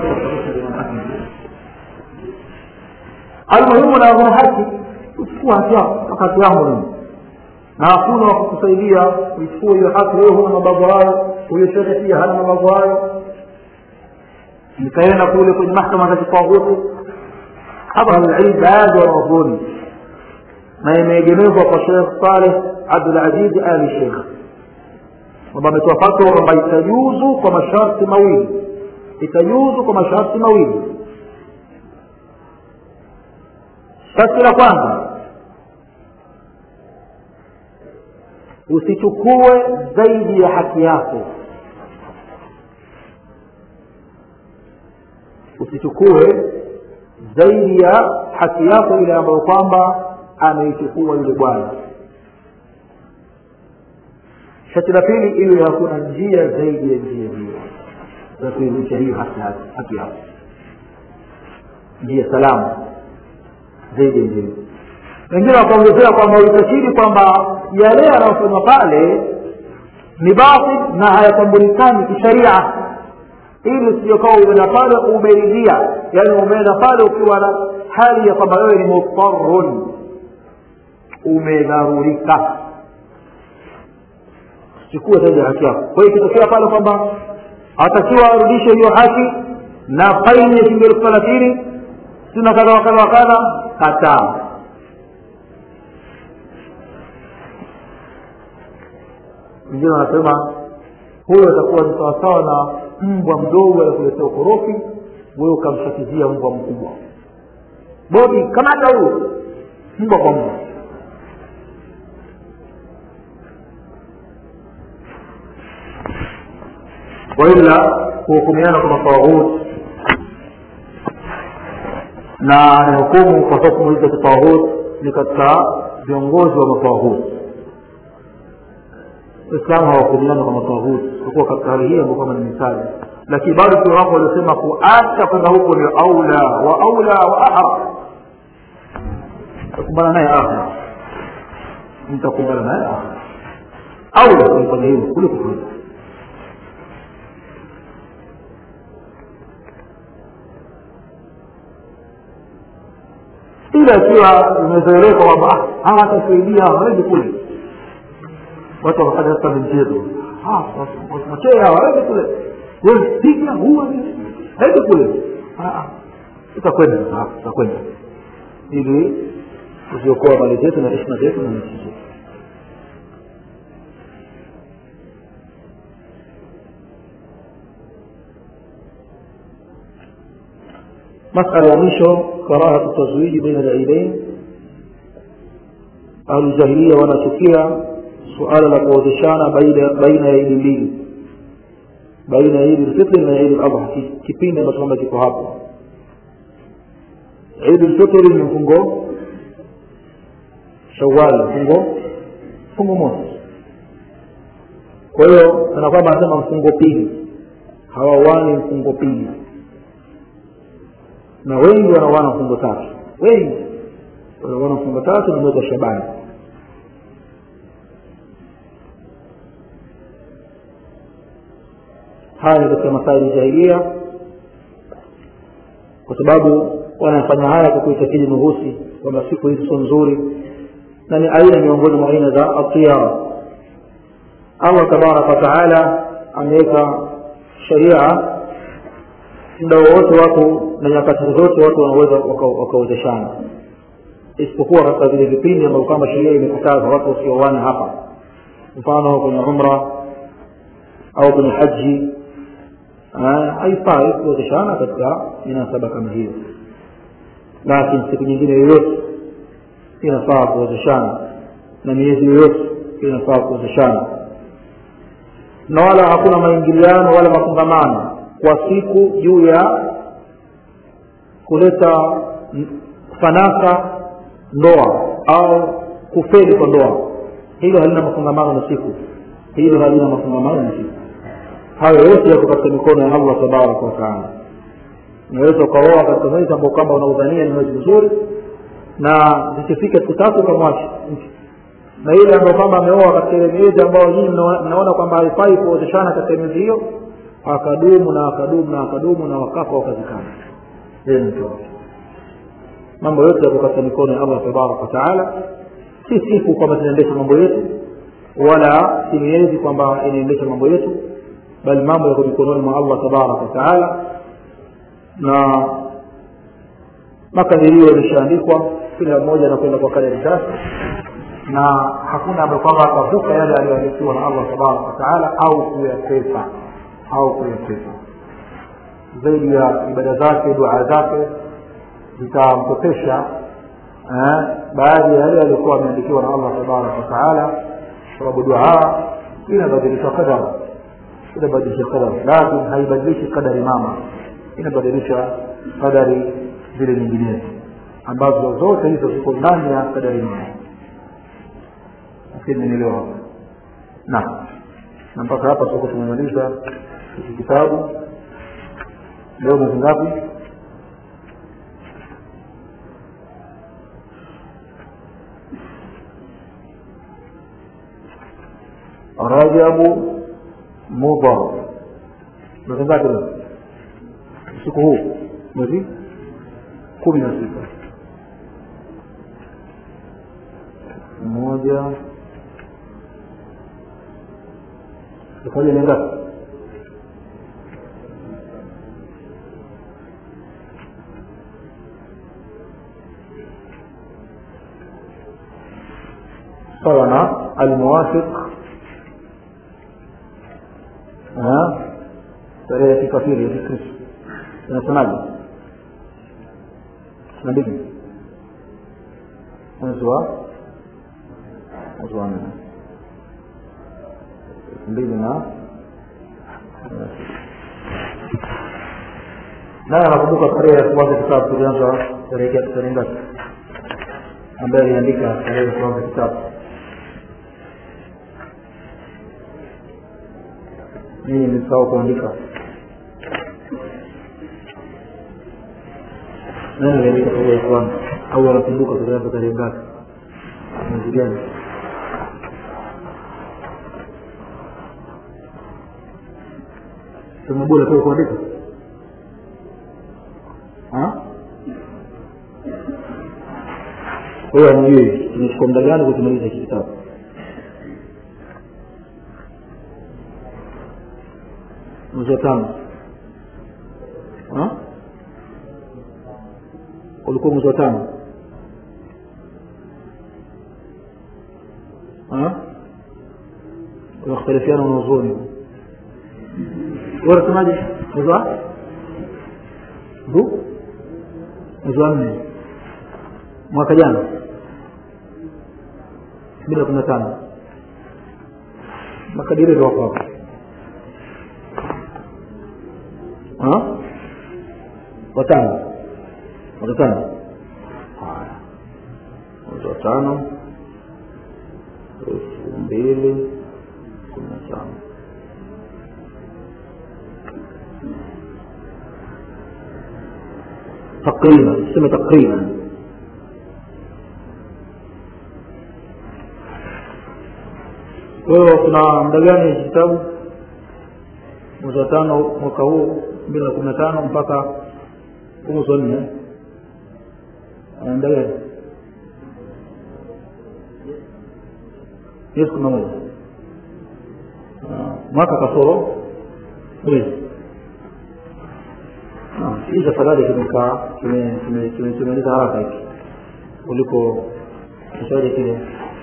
المهم na kuna haki uchukua haki yako wakati yangu mimi na hakuna wa kukusaidia uichukue hiyo haki wewe huna mabavu hayo huyo shekhe pia hana mabavu hayo nikaenda kule kwenye mahkama za kitawuti hapa alilm baadhi wanawazuoni na imeegemezwa kwa shekh saleh abdulaziz ali sheikh kwamba ametoa fatwa kwamba itajuzu kwa masharti mawili itajuzu kwa masharti mawili sharti la kwanza usichukue zaidi ya haki yako usichukue zaidi ya haki yako ile ambayo kwamba ameichukua yule bwana shati la pili iwe hakuna njia zaidi ya njia hiyo za kuirudisha hiyo haki yako njia salama zaidi ya njia hiyo wengine wakaongezea kwamba utashiri kwamba yale yanayofanywa pale ni batil na hayatambulikani kisharia ili usijokaa umeenda pale umeridhia yaani umeenda pale ukiwa na hali ya kwamba wewe ni mutarun umedharurika chukua zaidi ya haki yako kwa hiyo ikitokea pale kwamba atakiwa arudishe hiyo haki na faini ya shilingi elfu thelathini sina kadha wa kadha wa kadha kataa wengine wanasema huyo atakuwa ni sawasawa na mbwa mdogo anakuletea ukorofi wewe ukamshakizia mbwa mkubwa bodi kamata huyo mbwa kwa mbwa waila kuhukumiana kwa matawahut na ni hukumu kwa hukumu hizi za kitawahut ni katika viongozi wa matawahut waislamu hawahukumiana kwa matawahut kukuwa katika hali hii ambao kama ni misali lakini bado kuna wako waliosema kuacha kwenda huko ni aula wa aula wa ahra takumbana naye akhira mtakumbana naye akhira aula kulifanya hivyo kuliko kuliko ila ikiwa imezoeleka kwamba hawa watasaidia hawawezi kule watu wakafanya sasa mchezo machee hawa hawezi kule wewe piga huwa hawezi kule utakwenda utakwenda ili kuziokoa mali zetu na heshima zetu na nchi zetu مسألة ya mwisho karahatu tazwiji baina al-aidain ahluljahilia wanachukia suala la kuozeshana baina ya idi mbili baina ya idi lfitri na idi ladha kipindi ambacho kwamba kiko hapo idi lfitri ni mfungo shawali mfungo mfungo mosi kwa hiyo kana kwamba anasema mfungo pili hawawani mfungo pili na wengi wanawana mfungo tatu wengi wanawana mfungo tatu na mwezi wa shabani haya ni katika masaili jahilia kwa sababu wanafanya haya kwa kuitakidi nuhusi kwamba siku hizi sio nzuri na ni aina miongoni mwa aina za atiyara allah tabaraka wataala ameweka sharia muda wowote watu na nyakati zote watu wanaweza wakawezeshana isipokuwa katika vile vipindi ambavyo kama sheria imekataza watu wasioane hapa mfano kwenye umra au kwenye haji haifai kuwezeshana katika minasaba kama hiyo lakini siku nyingine yoyote inafaa kuozeshana na miezi yoyote inafaa kuozeshana na wala hakuna maingiliano wala mafungamano kwa siku juu ya kuleta fanaka ndoa au kufeli kwa ndoa hilo halina mafungamano na siku hilo halina mafungamano na siku hayo yote yako katika mikono ya allah tabaraka wataala unaweza ukaoa katika mwezi ambao kwamba unaudhania ni mwezi mzuri na zikifika siku tatu ukamwacha na ile ambayo kwamba ameoa katika ile miezi ambayo nyinyi mnaona kwamba haifai kuozeshana katika miezi hiyo akadumu na akadumu na akadumu na wakafa wakazikana yeye ni mtoto mambo yote yako katika mikono ya allah tabaraka wataala si siku kwamba zinaendesha mambo yetu wala si miezi kwamba inaendesha mambo yetu bali mambo yako mikononi mwa allah tabaraka wataala na makadirio yameshaandikwa kila mmoja anakwenda kwa kadari zake na hakuna ambaye kwamba atavuka yale aliyoandikiwa na allah tabaraka wataala au kuyakwepa au kuyakwepa zaidi ya ibada zake dua zake zitamkopesha eh, baadhi ya yale yaliyokuwa ameandikiwa na allah tabaraka wataala sababu dua inabadilisha qadara inabadilisha qadara lakini haibadilishi qadari mama inabadilisha qadari zile nyinginezo ambazo zote hizo ziko ndani ya qadari mama lakini nielewa hapa na na mpaka hapa tuko tumemaliza hiki kitabu leo mwezi ngapi rajabu mudhar mwezi ngapi leo usiku huu mwezi kumi na sita moja ikoja ni ngapi sawa na almuwafiq tarehe ya kikafiri ya kikristo inasemaje na mbili mwezi wa mwezi wa nne elfu mbili na naye anakumbuka tarehe ya kuanza kitabu tulianza tarehe tarehe ngapi ambaye aliandika tarehe ya kuanza kitabu mimi nimesahau kuandika nani aliandika tarehe ya kwanza au anakumbuka tulianza tarehe ngapi mwezi gani sema bora tu kuandika kwa hiyo amjui tumechukua muda gani kukimaliza hiki kitabu mwezi wa tano ulikuwa mwezi wa tano unakhtalifiana wanazuoni wanasemaje mwezi wa huu mwezi wa nne mwaka jana bila kumi na tano makadirio wako hapo watano watano haya mwezi wa tano elfu mbili kumi na tano تقريبا سمة تقريبا wewe kuna muda gani kitabu mwezi wa tano mwaka huu mbili na kumi na tano mpaka mwezi wa nne muda gani miezi kumi na moja mwaka kasoro mwezi hizi afadhali kimekaa kimemaliza haraka hiki kuliko kishaje kile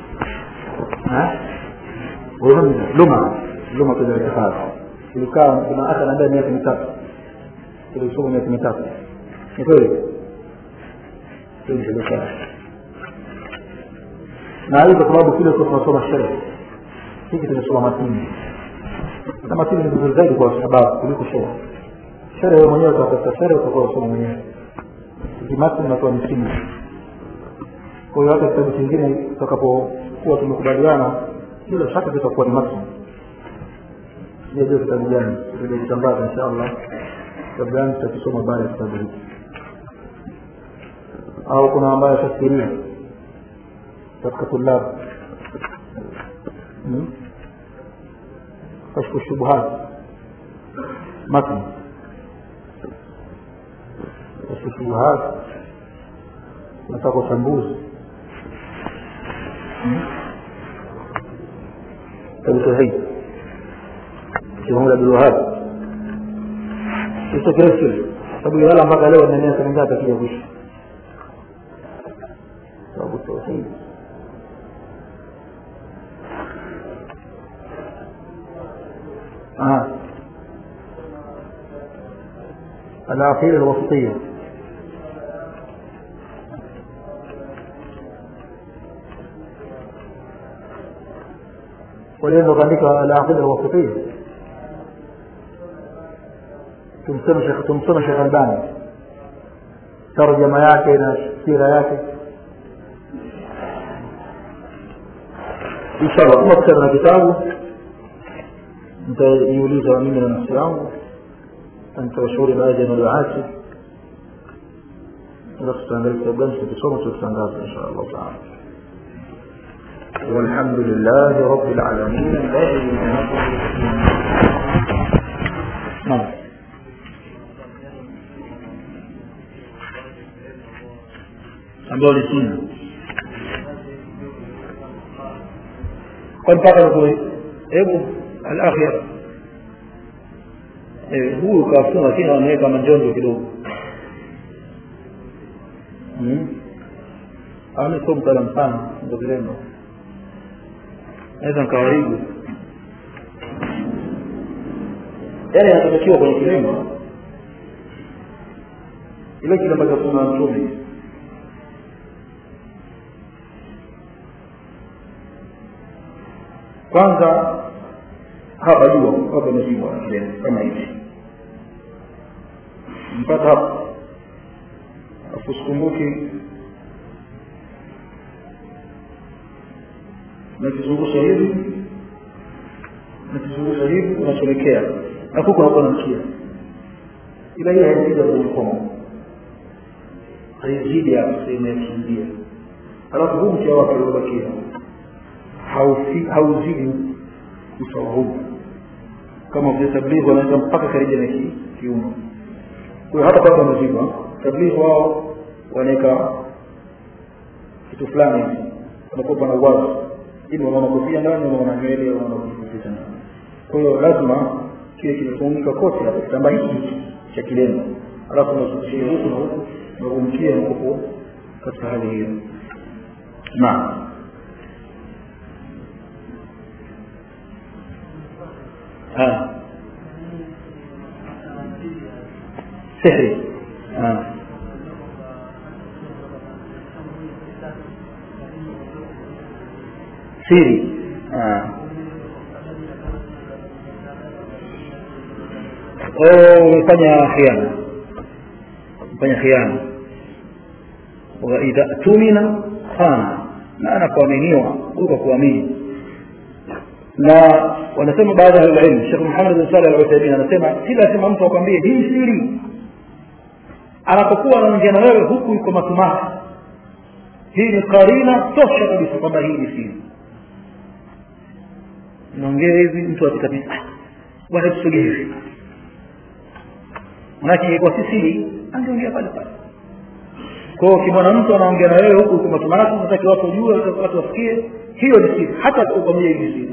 luma luma tuliotafadhi tulikaa kuna hata naambia miaka mitatu tulisoma miaka mitatu ni kweli kwenye biashara na hii kwa sababu kile kwa tunasoma sherehe hiki tumesoma matini na matini ni vizuri zaidi kwa sababu kuliko sherehe sherehe wewe mwenyewe utatafuta sherehe utakuwa usoma mwenyewe kimatini natoa msingi kwa hiyo hata kitabu kingine tutakapokuwa tumekubaliana bila shaka kitakuwa ni matini sijajua kitabu gani tutakitangaza insha allah kitabu gani tutakisoma baada ya kitabu hiki au kuna ambaye ashafikiria katika tulabu kashfu shubuhat matn kashfu shubuhat nataka uchambuzi kitabu tauhid Muhammad Abdul Wahhab hicho kirefu kile sababu yala mpaka leo na miaka mingapi akija kuishi sababu tauhid آه. العقيدة الوسطية ولأنه كذلك العقيدة الوسطية tumseme Sheikh tumsome Sheikh Albani tarjama yake na sira yake inshallah kama kitabu na kitabu nitaiuliza mimi na nafsi yangu nitawashauri baadhi ya maduati alafu tutaangalia kitabu gani tutakisoma tutatangaza insha allah taala والحمد لله رب العالمين الذي نعم ambao ni sunna kwa mpaka hebu alakhir eh huyu kafunga lakini anaweka manjonjo kidogo hmm amesoma mtaalamu sana ndio kilemba naweza nikawaribu yale yanatakiwa kwenye kilemba ile kilemba cha kuna mtume kwanza hapa jua hapa imepigwa kama hivi mpaka hapa afu sikumbuki nakizungusha hivi nakizungusha hivi unachomekea afu kunakuwa na mkia ila hiyo haizidi kwenye komo haizidi hapo sehemu ya kuingia alafu huu mkia wake uliobakia hauzidi usawa huu kama vile tablighi wanaweza mpaka karibu na kiuno kwa hiyo hata kama wamezima tablighi wao wanaweka kitu fulani hivi wanakuwa na uwazi ili wanaona kofia ndani wanaona nywele wanaona kufika ndani kwa hiyo lazima kile kimefunika kote hapo kitambaa hiki cha kilemba alafu unazungushia huku na huku na kumkia mkopo katika hali hiyo naam ها سحري ها سيري ها umefanya khiana umefanya khiana waidha tumina khana na anapoaminiwa uka kuamini na wanasema baadhi ya ilmu Sheikh Muhammad bin Saleh al-Uthaymeen anasema si lazima mtu akwambie hii siri anapokuwa anaongea na wewe huku yuko matumati hii ni karina tosha kabisa kwamba hii ni siri naongea hivi mtu akikabisa bwana tusogee hivi manake ingekuwa si siri angeongea pale pale kwa hiyo ukimwona mtu anaongea na wewe huku yuko matumati unataka watu wajue watu wasikie hiyo ni siri hata ukwambia hii ni siri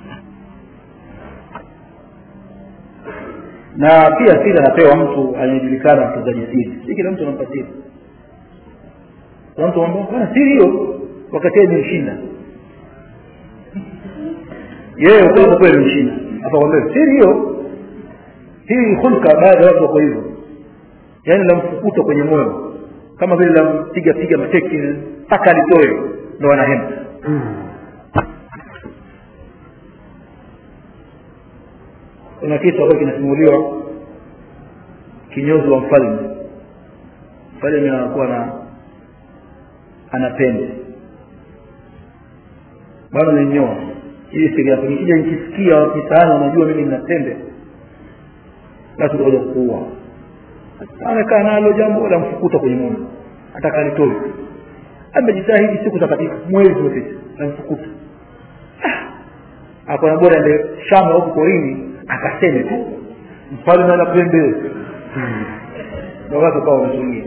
na pia siri anapewa mtu anayejulikana mtunzaji siri si kila mtu anampa siri kuna mtu anambia bwana siri hiyo wakati yeye imemshinda yeye ukweli kweli imemshinda atakwambia siri hiyo hii hulka baadhi ya watu wako hivyo yaani namfukuta kwenye moyo kama vile lampiga piga mateki mpaka alitoe ndo wanahema kuna kitu ambacho kinasimuliwa kinyozi wa mfalme mfalme anakuwa na ana pembe bwana nenyoa hii siri yako nikija nikisikia mitaani unajua mimi nina pembe basi utakuja kuua amekaa nalo jambo la mfukuta kwenye mume ataka alitoe amejitahidi siku za katika mwezi upita namfukuta akona bora ende shamba huku porini akaseme tu mfalme ana pembe na watu kawa wametulia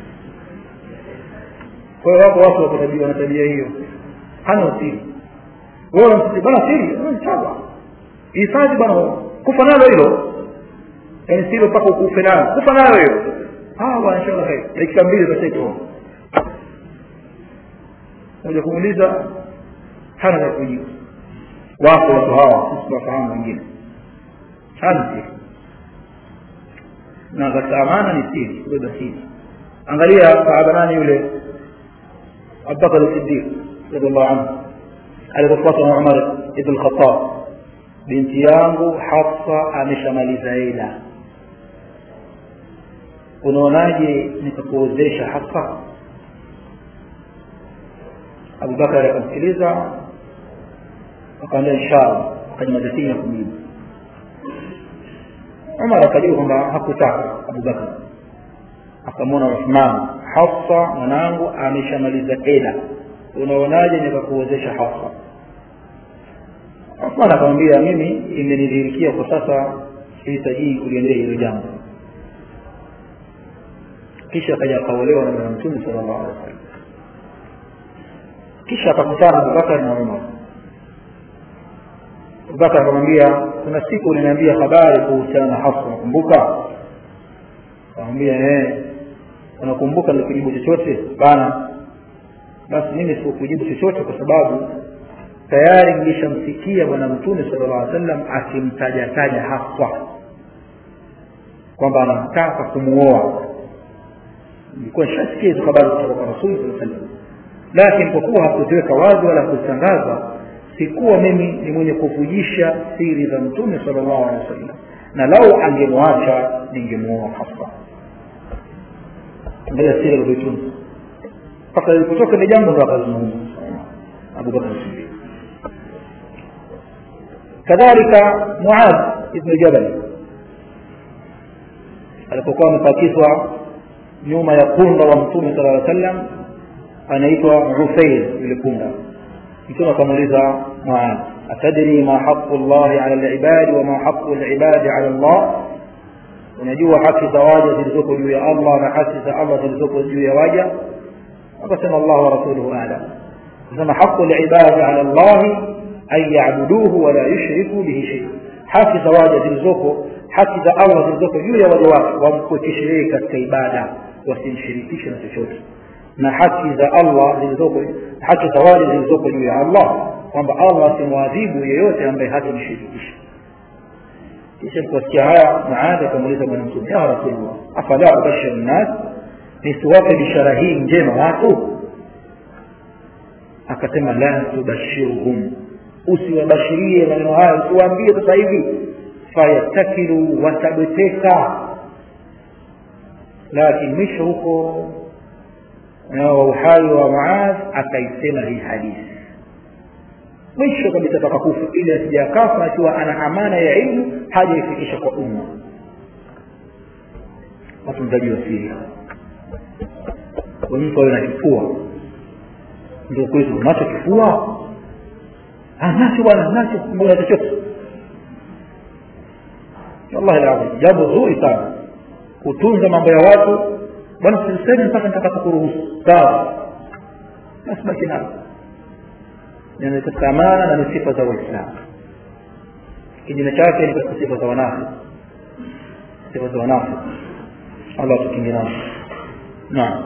kwa hiyo wako watu wako wana tabia hiyo hana usiri wewe unamsiti bana siri sawa hifadhi bana kufa nalo hilo yaani silo mpaka ukufe nalo kufa nayo hiyo ah bwana inshallah khair dakika mbili utasaitoa moja kumuuliza hana la kujibu wako watu hawa sisi tunafahamu wengine hana siri na katika amana ni siri kubeba siri angalia sahaba nani yule abubakar siddiq radiallahu anhu alipofuatwa na umar ibn lkhatab binti yangu hafsa ameshamaliza ila unaonaje nikakuozesha hafsa abubakari akamsikiliza akaambia inshallah akanyamazatini ya kumjibu umar akajua kwamba hakutaka abubakar akamwona uthman hafsa mwanangu ameshamaliza eda unaonaje nikakuwezesha hafsa uthman akamwambia mimi imenidhihirikia kwa sasa sihitajii kuliendea hilo jambo kisha akaja akaolewa na bwana mtume sala llahu alehi wasallam kisha akakutana abubakar na umar abubakar akamwambia kuna siku uliniambia habari kuhusiana na hafsa nakumbuka akamwambia ee unakumbuka nilikujibu chochote bana basi mimi sikukujibu chochote kwa sababu tayari nilishamsikia bwana mtume sala llah alih sallam akimtajataja hafsa kwamba anamtaka kumuoa nilikuwa nishasikia hizo habari kutoka kwa rasuli saa sallam lakini kwa kuwa hakuziweka wazi wala kuzitangaza sikuwa mimi ni mwenye kuvujisha siri za mtume sala llahu alehi wa sallam na lau angemwacha ningemuoa hafsa angalia siri alivyoitunza mpaka ilipotoka ile jambo ndo akazungumza abubakar sidik kadhalika muad ibnu jabal alipokuwa amepakizwa nyuma ya punda wa mtume sala aa sallam anaitwa ufair yule punda mtume akamuuliza muad atadri ma haqu llahi ala libadi wama haqu libadi ala llah unajua haki za waja zilizoko juu ya allah na haki za allah zilizoko juu ya waja akasema allah wa rasuluhu alam akasema haqu libadi ala llahi an yabuduhu wala yushriku bihi sheia haki za waja zilizoko haki za allah zilizoko juu ya waja wake wamkwekeshe yeye katika ibada wasimshirikishe na chochote na haki za allah zilizoko haki za waja zilizoko juu ya allah kwamba allah asimwadhibu yeyote ambaye hatamshirikisha kisha kuwasikia haya muadhi akamuuliza bwana mtume ya rasulllah afala ubashiru nnas nisiwape bishara hii njema watu akasema la tubashiruhum usiwabashirie maneno hayo usiwaambie sasa hivi fayatakilu watabeteka lakini mwisho huko wa uhai wa muadh akaisema hii hadithi mwisho kabisa pakakufa ili asijakafa akiwa ana amana ya ilmu hajaifikisha kwa umma watunzaji wa siri mtu awe na kifua ndio kwetu unacho kifua nacho bwana nacho mbona chochote wallahi lazim jambo zuri sana kutunza mambo ya watu bwana sisemi mpaka nitakapokuruhusu sawa basi baki nalo ni katika amana na ni sifa za waislamu kinyume chake ni katika sifa za wanafi sifa za wanafi allah tukingi nazo naam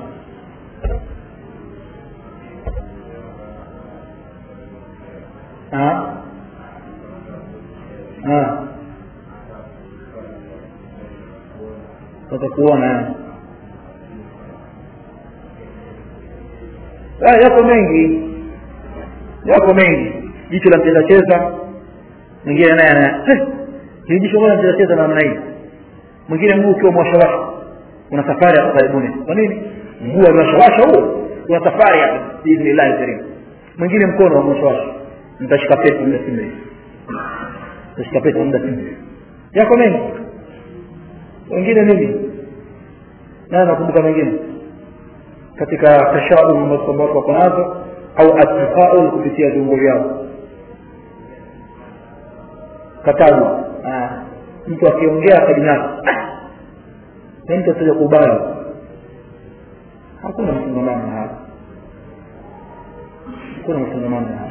sasa kuona ah, yako mengi yako mengi jicho la mcheza cheza mwingine naye ana hili jicho mbona mcheza cheza namna hii mwingine mguu ukiwa mwashawasha kuna safari hapa karibuni kwa nini mguu amewashawasha huo kuna safari hapa biidhnillahi karim mwingine mkono amewashawasha nitashika pete muda si mrefu nitashika pete muda si mrefu yako mengi wengine nini naye nakumbuka mengine katika tashaum ambazo kwamba watu wako nazo au attifaul kupitia viungo vyao katabu mtu akiongea akajinasa na mtu ataja kubali hakuna mfungamano na haya hakuna mfungamano na haya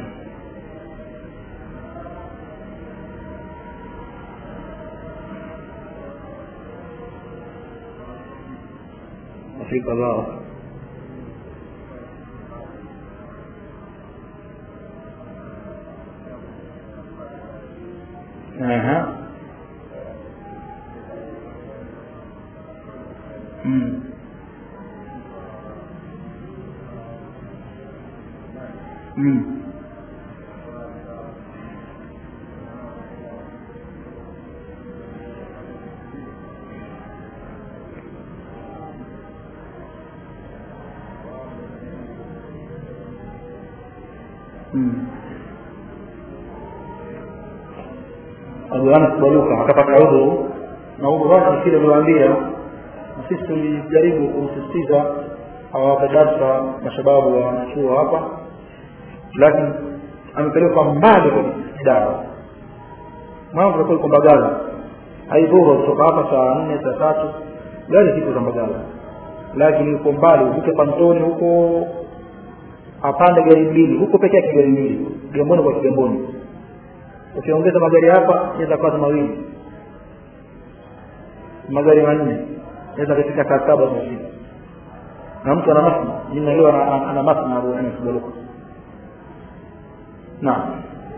Afrika Allah Aha. Mm. Mm. Mm. Abu Anas Baluka akapata udhuru na udhuru wake kile aliwaambia na sisi tulijaribu kumsisitiza awapa darsa mashababu wa chuo hapa lakini amepelekwa mbali kwenye dawa mambo yalikuwa iko Mbagala haidhuru kutoka hapa saa nne saa tatu gari ziko za Mbagala lakini yuko mbali uvuke pantoni huko apande gari mbili huko peke yake gari mbili Kigamboni kwa Kigamboni ukiongeza magari hapa inaweza kuwa mawili magari manne inaweza kufika saa saba za usiku na mtu ana masna jina leo ana ana masna Abu Anas Baluka naam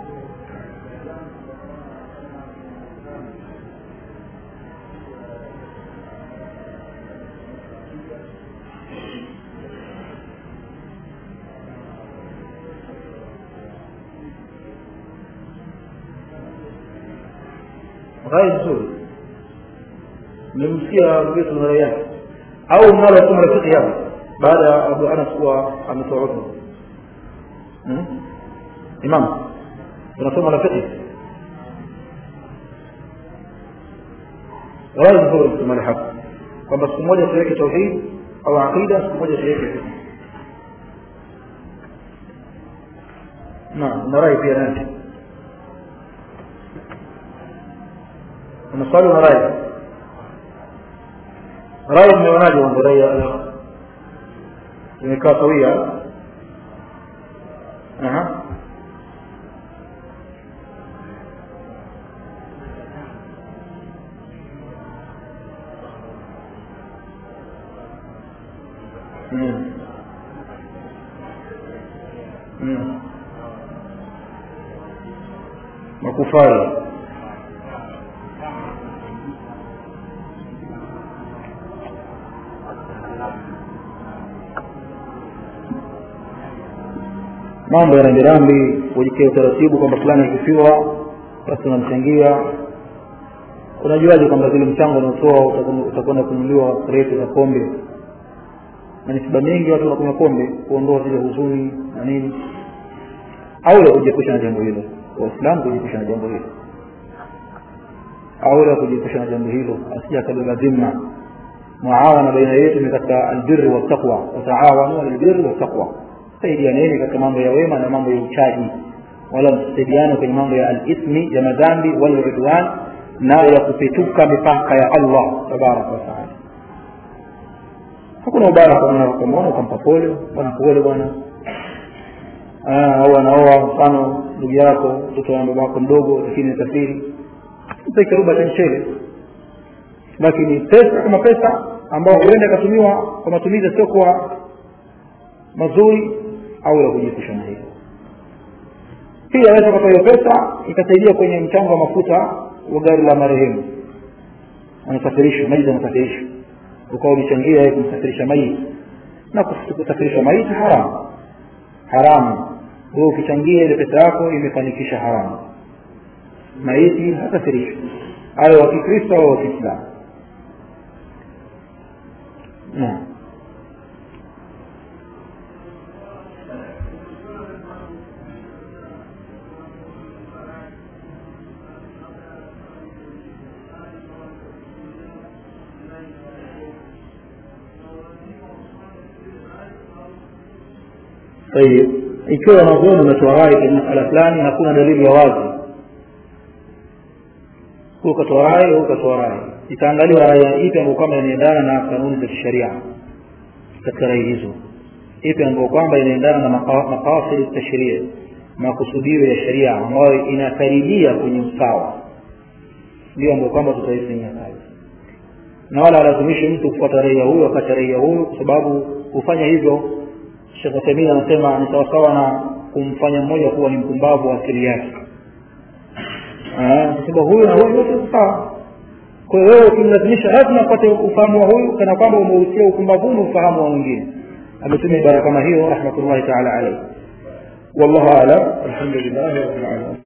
rai nzuri nimemsikia vitu na rai yake au mnalo somo la fiqh hapa baada ya Abu Anas kuwa ametoa udhu hmm? imam tunasoma la fiqh rai nzuri kusema hapa kwamba siku moja tuweke tauhid au aqida siku moja tuweke fiqh naam na rai pia nani unaswali na rai rai mmeonaje mambo rai ya imekaa sawia aha Mm. Mm. makufari mambo ya rambirambi kujikia utaratibu kwamba fulani ikifiwa basi unamchangia unajuaje kwamba zile mchango unaotoa utakwenda kununuliwa kreti za pombe na misiba mingi watu wanakunywa pombe kuondoa zile huzuni na nini au la kujiepusha na jambo hilo waislamu kujiepusha na jambo hilo au la kujiepusha na jambo hilo asija akabeba dhima muawana baina yetu ni katika albirri wattaqwa wataawanu albirri wattaqwa saidianeni katika mambo ya wema na mambo ya uchaji wala msisaidiane kwenye mambo ya alithmi ya madhambi waludwan na ya kupetuka mipaka ya allah tabaraka wataala hakuna ubaya kamwona ukampa pole bwana pole bwana au anaoa mfano ndugu yako mtoto wa baba wako mdogo lakini safiri mpe kiruba cha mchele lakini pesa kama pesa ambayo huenda ikatumiwa kwa matumizi yasiokuwa mazuri au la kujiepusha na hilo pia aweza kupata hiyo pesa ikasaidia kwenye mchango wa mafuta wa gari la marehemu anasafirishwa maiti anasafirishwa ukawa umechangia yeye kumsafirisha maiti na kusafirisha maiti haramu haramu wewe ukichangia ile pesa yako imefanikisha haramu maiti hakasirishwa awe wa kikristo au wa kiislamu naam طيب ikiwa wanazuoni wametoa rai kwenye masala fulani hakuna dalili ya wazi huu ukatoa rai huu ukatoa rai itaangaliwa rai ipi ambayo kwamba inaendana na kanuni za kisheria katika rai hizo ipi ambayo kwamba inaendana na maqasid tashria makusudio ya sheria ambayo inakaribia kwenye usawa ndio ambayo kwamba tutaifanyia kazi na wala alazimishi mtu kufuata raia huyu wakati raia huyu kwa sababu kufanya hivyo Sheikh Uthaymeen anasema ni sawasawa na kumfanya mmoja kuwa ni mpumbavu wa akili yake kwa huyu na huyu wote sawa kwa hiyo wewe ukimlazimisha lazima upate ufahamu wa huyu kana kwamba umeutia upumbavuni ufahamu wa mwingine ametumia ibara kama hiyo rahmatullahi taala alayhi wallahu a'lam alhamdulillah rabbil alamin